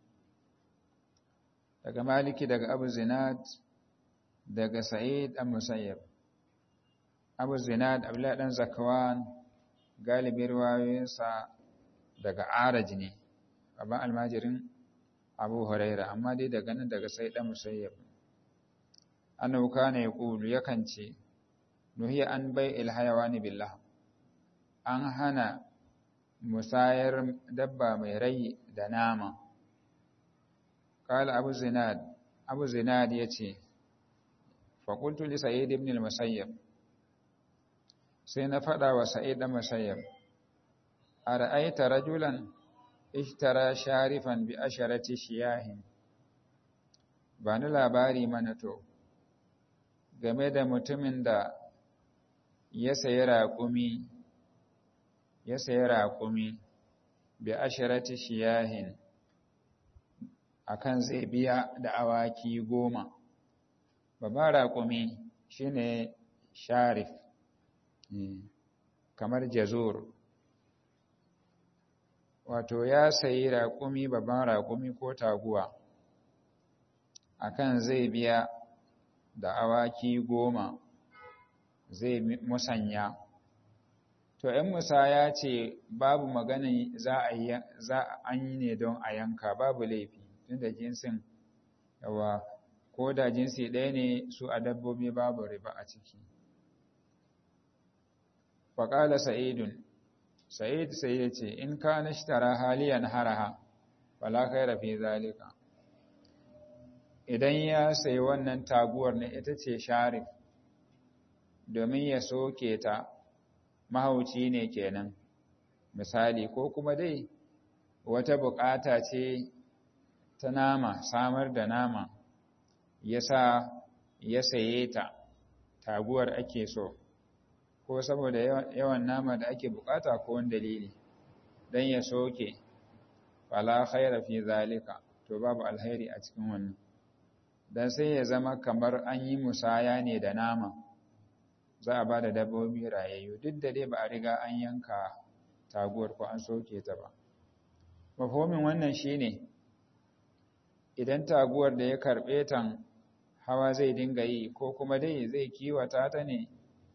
A: daga maliki daga abu zinad daga sa'id dan musayyib abu zinad abdullah dan zakwan galibin riwayoyinsa daga araj ne baban almajirin abu huraira amma dai daga nan daga sai dan musayyib annahu kana yaqulu yakan ce nuhiya an bai'il hayawani billah an hana musayar dabba mai rai da nama qala abu zinad abu zinad yace fa qultu li sa'id ibn al-musayyib sai na fada wa sa'id ibn musayyib ara'aita rajulan ishtara sharifan bi asharati shiyahin ba ni labari mana to game da mutumin da ya sayi raƙumi ya sayi raƙumi bi asharati shiyahin akan zai biya da awaki goma babban raƙumi shine sharif kamar jazur wato ya sayi raƙumi babban raƙumi ko taguwa akan zai biya da awaki goma zai musanya to in musa ya ce babu magana za a za an yi ne don a yanka babu laifi tunda jinsin yawa ko da jinsi ɗaya ne su a dabbobi babu riba a ciki faƙala sa'idun sa'id sai ya ce in ka nashtara haliyan haraha wala khaira fi zalika idan ya sayi wannan taguwar ne ita ce sharif domin ya soke ta mahauci ne kenan misali ko kuma dai wata bukata ce ta nama samar da nama ya sa ya saye ta taguwar ake so ko saboda yawan nama da ake bukata ko wani dalili don ya soke fala khaira fi zalika to babu alheri a cikin wannan dan sai ya zama kamar an yi musaya ne da nama za a ba da dabbobi rayayyu duk da dai ba a riga an yanka taguwar ko an soke ta ba mafhomin wannan shine idan taguwar da ya karbe tan hawa zai dinga yi ko kuma dai zai kiwata ta ne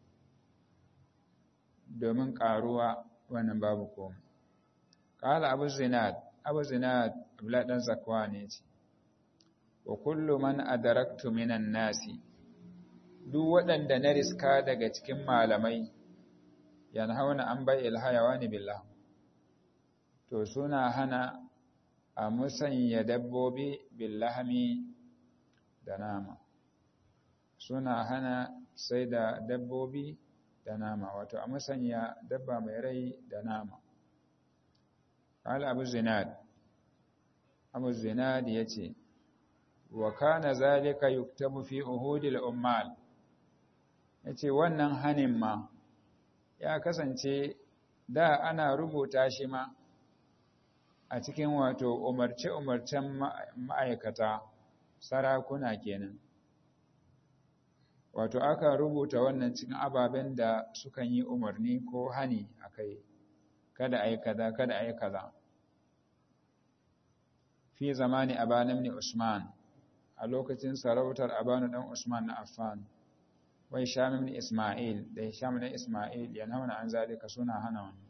A: domin karuwa wannan babu komai qala abu zinad abu zinad abla dan zakwa ne ce wa kullu man adaraktu minan nasi duk waɗanda na riska daga cikin malamai yanhauna an bai ilhayawani billah to suna hana a musanya dabbobi billahami da nama suna hana sai da dabbobi da nama wato a musanya dabba mai rai da nama قال أبو الزناد أبو الزناد يتي وكان ذلك يكتب في أهود الأمال yace wannan hanin ma ya kasance da ana rubuta shi ma a cikin wato umarce-umarcen ma'aikata sarakuna kenan wato aka rubuta wannan cikin ababen da sukan yi umarni ko hani a kai kada a yi kaza kada a yi kaza fi zamani abanu ibn usman a lokacin sarautar abanu dan usman na affan wai sham ibn isma'il da sham ibn isma'il yanhauna an zalika suna hana wani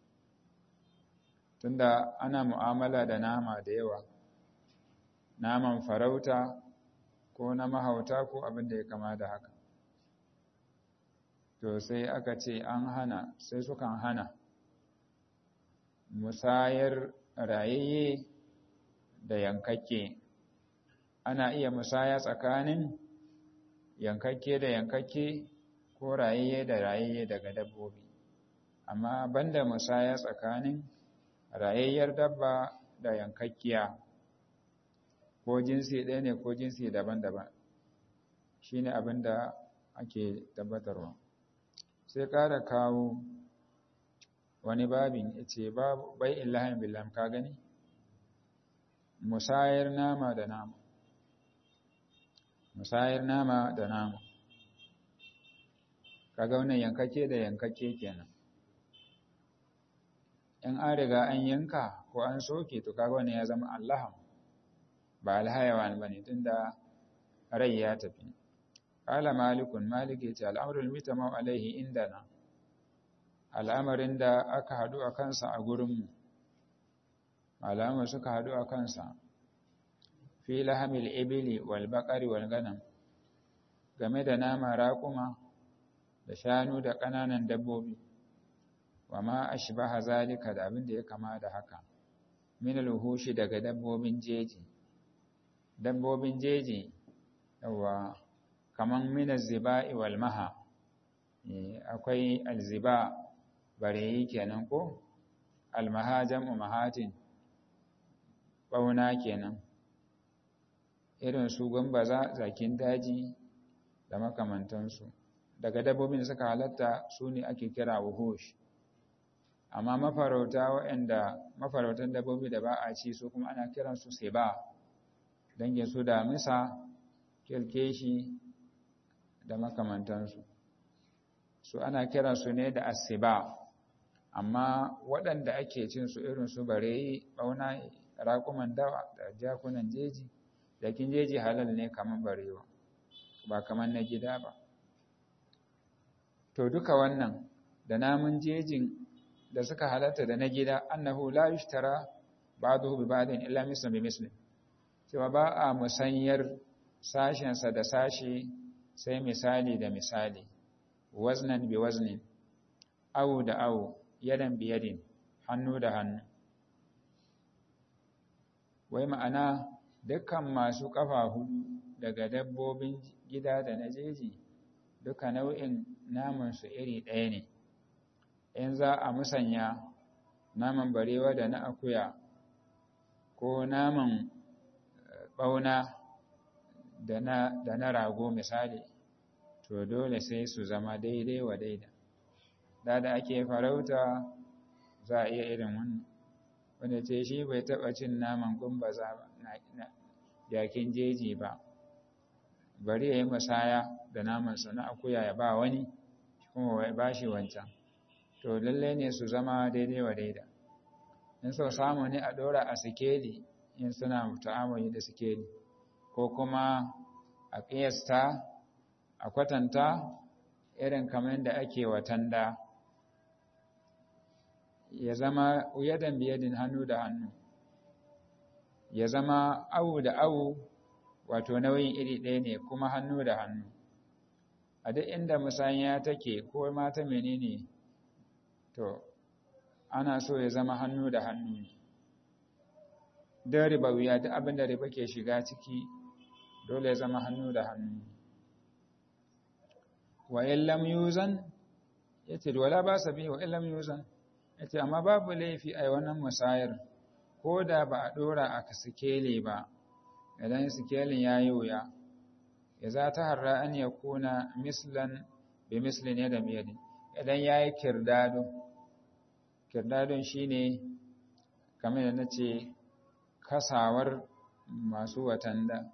A: tunda ana mu'amala da nama da yawa naman farauta ko na mahauta ko abin da ya kama da haka to sai aka ce an hana sai sukan hana musayar rayayye da yankakke ana iya musaya tsakanin yankakke da yankakke ko rayayye da rayayye daga dabbobi amma banda musaya tsakanin rayayyar dabba da yankakkiya ko jinsi ɗaya ne ko jinsi daban-daban shine abin da ake tabbatarwa sai ƙara kawo wani babin ce bai illahin billam ka gani musayar nama da nama musayar nama da nama kaga wannan yankake da yankake kenan in an riga an yanka ko an soke to kaga wannan ya zama allaham ba alhayawan bane tunda rai ya tafi qala malikun malik yace al'amrul mutama alaihi indana al'amarin da aka hadu a kansa a gurinmu malamai suka hadu a kansa fi lahamil ibili wal baqari wal ganam game da nama raƙuma da shanu da ƙananan dabbobi wa ma ashbaha zalika da abin da ya kama da haka min al-hushi daga dabbobin jeji dabbobin jeji yawa kaman min az-ziba'i wal maha akwai al-ziba bareyi kenan ko al-maha jam'u mahatin bauna kenan irin su gambaza zakin daji da makamantansu daga dabbobin da suka halatta su ne ake kira wuhush amma mafarauta waɗanda mafarautan dabbobi da ba a ci su kuma ana kiransu seba dangin su da misa kirkeshi da makamantansu su ana kiransu ne da asiba amma waɗanda ake cin su irin su bareyi ɓauna raƙuman dawa da jakunan jeji jakin jeji halal ne kamar barewa ba kamar na gida ba to duka wannan da namun jejin da suka halatta da na gida annahu la yushtara ba'dahu bi ba'din illa mislan bi mislin cewa ba a musanyar sashensa da sashi sai misali da misali waznan bi waznin awu da awu yadan bi yadin hannu da hannu wai ma'ana dukkan masu ƙafa hudu daga dabbobin gida da na jeji duka nau'in namansu iri ɗaya ne in za a musanya naman barewa da na akuya ko naman ɓauna da na rago misali to dole sai su zama daidai wa daida da da ake farauta za a iya irin wannan wanda ce shi bai taɓa cin naman gumbaza ba jakin jeji ba bari ya yi musaya da namansa na akuya ya ba wani kuma ya ba shi wancan to lalle ne su zama daidai wa daida in so samu ne a ɗora a sikeli in suna ta'amuli da sikeli ko kuma a ƙiyasta a kwatanta irin kamar da ake watanda ya zama yadan biyadin hannu da hannu ya zama awu da awu wato nauyin iri ɗaya ne kuma hannu da hannu a duk inda musanya take ko mata menene to ana so ya zama hannu da hannu ne don riba wuya duk abin da riba ke shiga ciki dole ya zama hannu da hannu wa illam yuzan yace wala ba sa bi wa illam yuzan yace amma babu laifi ai wannan musayar ko da ba a dora a sikeli ba idan sikelin yayi wuya ya za ta harra an ya kuna mislan bi mislin yada biyadin idan yayi kirdado kirdadon shine kamar da nace kasawar masu watanda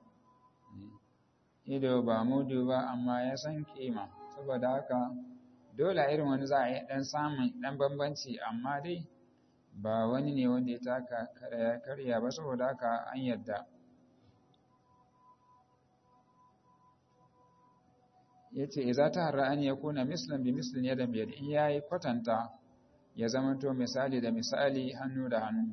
A: ido ba mudu ba amma ya san kima saboda haka dole irin wani za a yi ɗan samun ɗan bambanci amma dai ba wani ne wanda ya taka karya ba saboda haka an yadda ya ce iza ta harra an ya kuna mislin bi mislin yadda biyar in ya yi kwatanta ya zamanto misali da misali hannu da hannu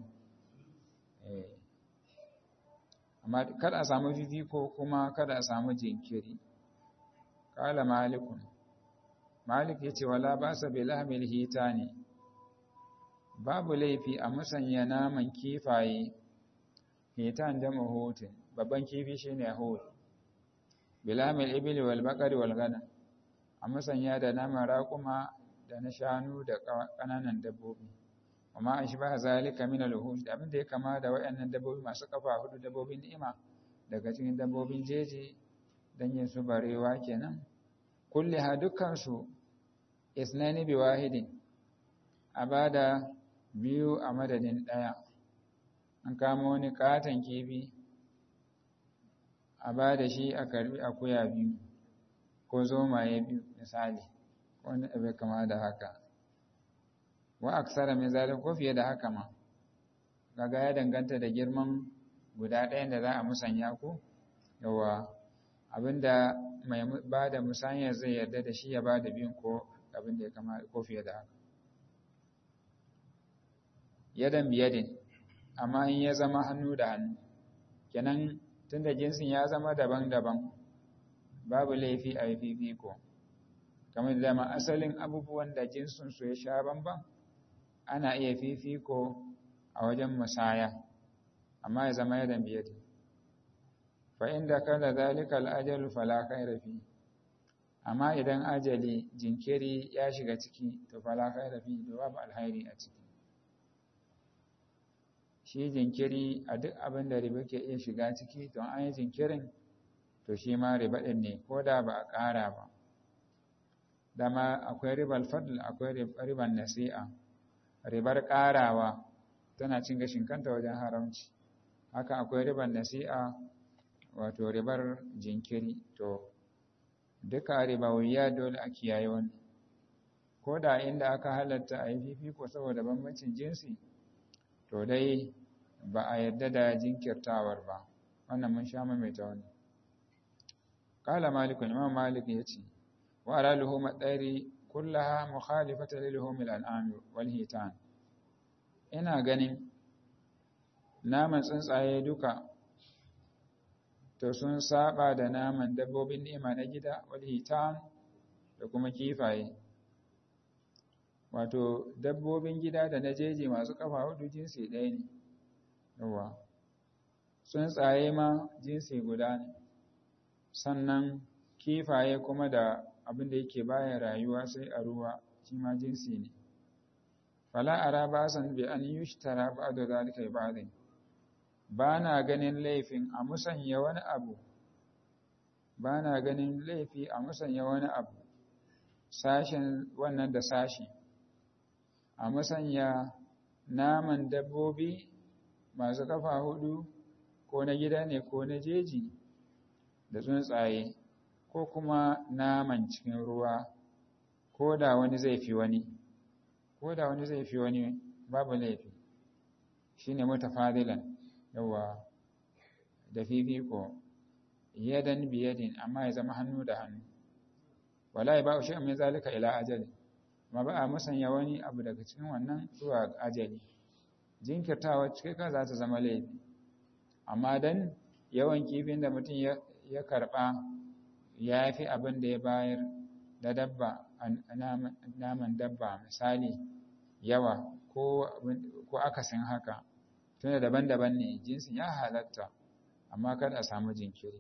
A: amma kada a samu fifiko kuma kada a samu jinkiri kala malikun malik ya ce wala ba sa bilhamil hita ne babu laifi a musanya naman kifaye hitan da mahotin babban kifi shi ne hot bilhamil ibili wal bakari wal gana a musanya da naman raƙuma da na shanu da ƙananan dabbobi amma an shi ba zalika min al da abin da ya kama da waɗannan dabbobi masu kafa hudu dabbobin ni'ima daga cikin dabbobin jeji dangin su barewa kenan kulli ha dukkan su isnani bi wahidin a bada biyu a madadin ɗaya an kama wani katon kifi a bada shi a karbi akuya biyu ko zomaye biyu misali wani abu kama da haka wa aksara min zalik ko fiye da haka ma kaga ya danganta da girman guda ɗayan da za a musanya ko yawa abinda mai bada musanya zai yarda da shi ya bada biyun ko abinda ya kama ko fiye da haka yadan biyadin amma in ya zama hannu da hannu kenan tunda jinsin ya zama daban-daban babu laifi a yi fifiko kamar da ma asalin abubuwan da jinsin su ya sha bamban ana iya fifiko a wajen musaya amma ya zama yadan biyadin fa inda kada zalika al'ajalu fala khaira fi amma idan ajali jinkiri ya shiga ciki to fala khaira fi to babu alhairi a ciki shi jinkiri a duk abin da riba ke iya shiga ciki to an yi jinkirin to shi ma riba ɗin ne ko da ba a ƙara ba dama akwai ribar fadl akwai ribar nasi'a ribar ƙarawa tana cin gashin kanta wajen haramci haka akwai ribar nasi'a wato ribar jinkiri to duka ribawiya dole a kiyaye wannan ko da inda aka halatta a yi fifiko saboda bambancin jinsi to dai ba a yarda da jinkirtawar ba wannan mun sha maimaita wannan qala malik imam malik yace wa ala luhum at-tayri kullaha mukhalifatan li luhum al-an'am wal hitan ina ganin naman tsuntsaye duka to sun saba da naman dabbobin ni'ima na gida wal hitan da kuma kifaye wato dabbobin gida da na jeji masu kafa hudu jinsi ɗaya ne yawa tsuntsaye ma jinsi guda ne sannan kifaye kuma da abin da yake baya rayuwa sai a ruwa shi ma jinsi ne fala ara basan bi an yushtara ba'da zalika bi ba'din ba na ganin laifin a musanya wani abu ba na ganin laifi a musanya wani abu sashen wannan da sashi a musanya naman dabbobi masu kafa hudu ko na gida ne ko na jeji da tsuntsaye ko kuma naman cikin ruwa ko da wani zai fi wani ko da wani zai fi wani babu laifi shine mutafadilan yawa da fifiko yadan biyadin amma ya zama hannu da hannu wala ba shi min zalika ila ajali ma ba a musanya wani abu daga cikin wannan zuwa ajali jinkirtawa cikin ka za ta zama laifi amma dan yawan kifin da mutum ya karba ya fi abin da ya bayar da dabba naman dabba misali yawa ko akasin haka tunda daban-daban ne jinsin ya halatta amma kada a samu jinkiri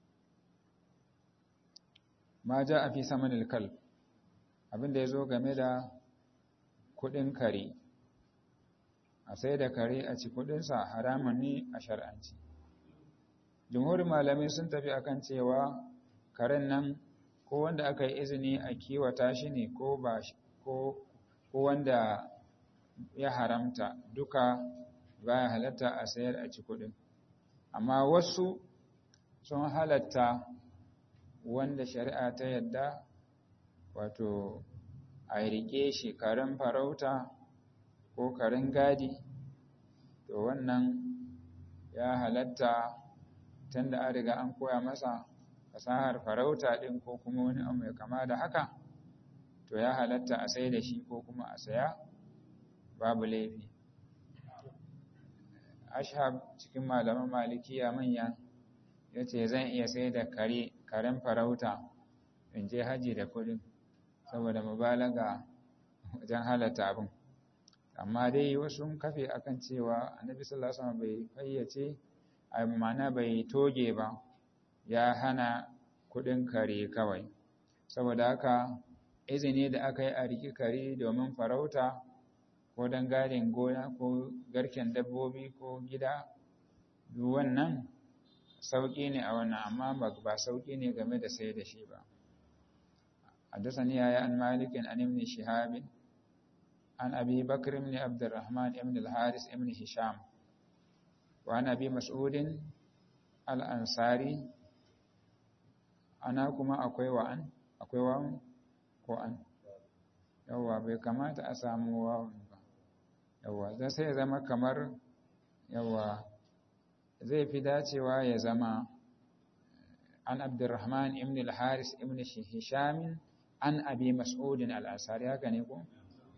A: ma ja a fi samanil kal abinda ya zo game da kudin kare a sai da kare a ci kudinsa haramun ne a shar'anci jumhurin malamai sun tafi akan cewa karen nan ko wanda aka yi izini a kiwata shi ne ko ba ko wanda ya haramta duka baya halatta a sayar a ci kudin amma wasu sun halatta wanda shari'a ta yadda wato a rike shi karen farauta ko karen gadi to wannan ya halatta tunda an riga an koya masa fasahar farauta din ko kuma wani abu mai kama da haka to ya halatta a sai da shi ko kuma a saya babu laifi ashab cikin malaman malikiya manya ya ce zan iya sai da kare karen farauta in je haji da kudin saboda mubalaga wajen halatta abin amma dai wasu kafe akan cewa annabi sallallahu alaihi wasallam bai fayyace a ma'ana bai toge ba ya hana kudin kare kawai saboda haka izini da aka yi a riki kare domin farauta ko don gadin gona ko garken dabbobi ko gida duk wannan sauƙi ne a wannan amma ba sauƙi ne game da sai da shi ba حدثني يا عن مالك عن ابن شهاب عن أبي بكر بن عبد الرحمن بن الحارث بن هشام وعن أبي مسعود الأنصاري أنا كما أكوي وأن أكوي وأن وأن yawwa bai kamata a samu wawan ba yawwa zai sai zama kamar yawwa zai fi dacewa ya zama an abdurrahman ibn al-haris ibn hisham an abi mas'udin al-ansari haka ne ko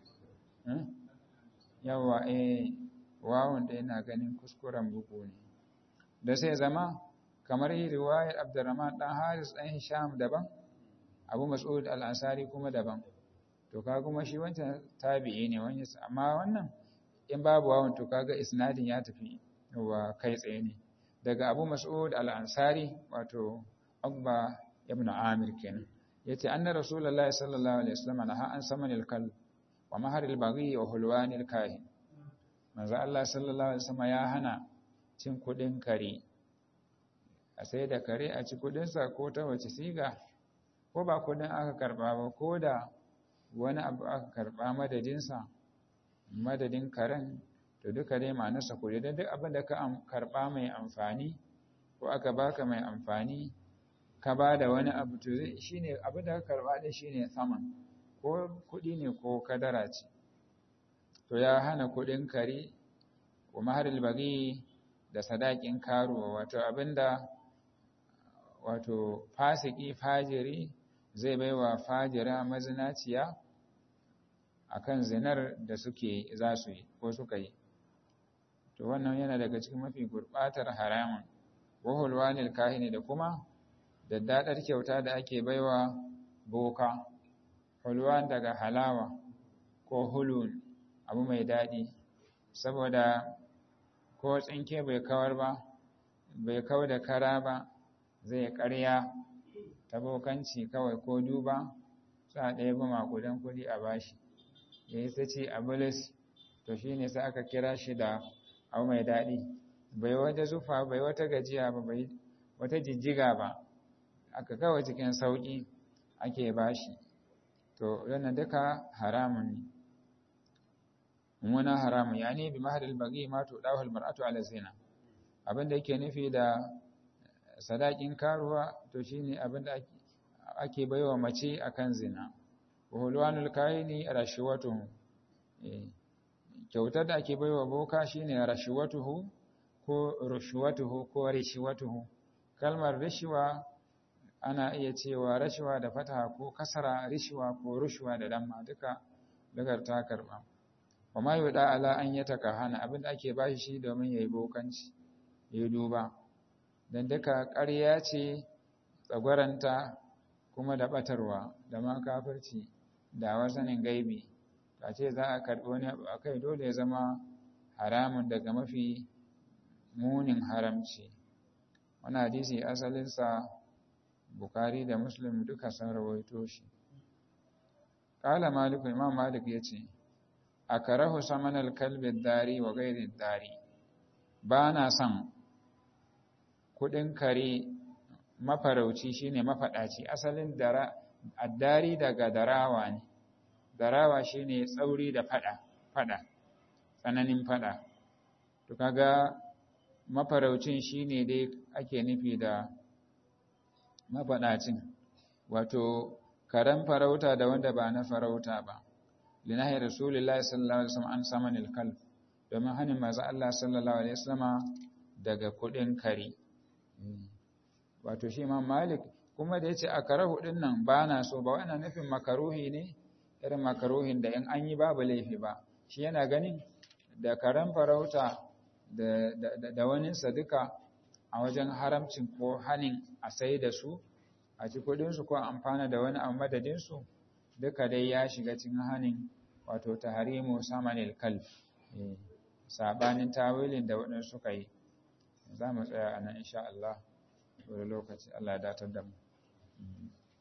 A: yawwa eh wawan da yana ganin kuskuren bugu ne da sai zama kamar riwayar abdurrahman dan haris dan hisham daban abu mas'ud al-ansari kuma daban to ka kuma shi wancan tabi'i ne wani amma wannan in babu wawan to kaga isnadin ya tafi wa kai tsaye ne daga Abu Mas'ud al-Ansari wato Abba ibn Amir kenan yace anna Rasulullahi sallallahu alaihi wasallam naha an samanil kal wa maharil baghi wa hulwanil kahin manzo Allah sallallahu alaihi wasallam ya hana cin kudin kare a sai da kare a ci kudin sa ko ta wace siga ko ba kudin aka karba ba ko da wani abu aka karɓa madadinsa madadin karen to duka dai ma'anarsa kuɗi don duk abin da ka karɓa mai amfani ko aka baka mai amfani ka ba da wani abu to shi ne abin da ka karɓa ɗin shi ne saman ko kuɗi ne ko kadara ce to ya hana kuɗin kare wa maharil bagi da sadakin karuwa wato abin da wato fasiki fajiri zai baiwa fajira mazinaciya akan zinar da suke za su yi ko suka yi to wannan yana daga cikin mafi gurbatar haramun wahulwanil kahini da kuma da dadar kyauta da ake baiwa boka hulwan daga halawa ko hulun abu mai daɗi saboda ko tsinke bai kawar ba bai kau da kara ba zai ƙarya ta bokanci kawai ko duba sa ɗaya ba makudan kuɗi a bashi ya yi sace a bulis to shi ne sai aka kira shi da abu mai daɗi bai wata zufa bai wata gajiya ba bai wata jijjiga ba aka kawai cikin sauƙi ake bashi to yana duka haramun ne muna haramun ya ne bi mahadal bagi ma to dawal mar'atu ala zina abinda yake nufi da sadakin karuwa to shine abinda ake ake baiwa mace akan zina wa hulwanul kaini rashwatuhu kyautar da ake baiwa boka shine rashwatuhu ko rushwatuhu ko rishwatuhu kalmar rishwa ana iya cewa rashwa da fataha ko kasara rishwa ko rushwa da damma duka daga ta karba wa ma yuda ala an yataka hana abinda ake bashi shi domin yayi bokanci yayi duba dan duka ƙarya ce tsagwaranta kuma da batarwa da ma kafirci da wasanin gaibi ta ce za a karɓi wani abu akai dole ya zama haramun daga mafi munin haramci wani hadisi asalinsa bukari da muslim duka sun rawaito shi ƙala maliku imam malik ya ce a karahu samanal kalbin dari wa gairin dari ba na son kuɗin kare mafarauci shine mafaɗaci asalin dara addari daga darawa ne darawa shine tsauri da fada fada tsananin fada to kaga mafaraucin shine dai ake nufi da mafaɗacin wato karen farauta da wanda ba na farauta ba linahi rasulullahi sallallahu alaihi wasallam an samanil kalb domin hanin manzo Allah sallallahu alaihi wasallama daga kudin kare wato shi Imam Malik kuma da yace a karahu din nan ba na so ba wannan nufin makaruhi ne irin makaruhin da in an yi babu laifi ba shi yana ganin da karen farauta da da, da wani duka a wajen haramcin ko hanin a sai da su a ci kudin su ko amfana da wani a madadin su duka dai ya shiga cikin hanin wato tahrimu samanil kalb sabanin tawilin da waɗansu suka yi za mu tsaya a nan insha Allah wani lokaci Allah ya datar da mu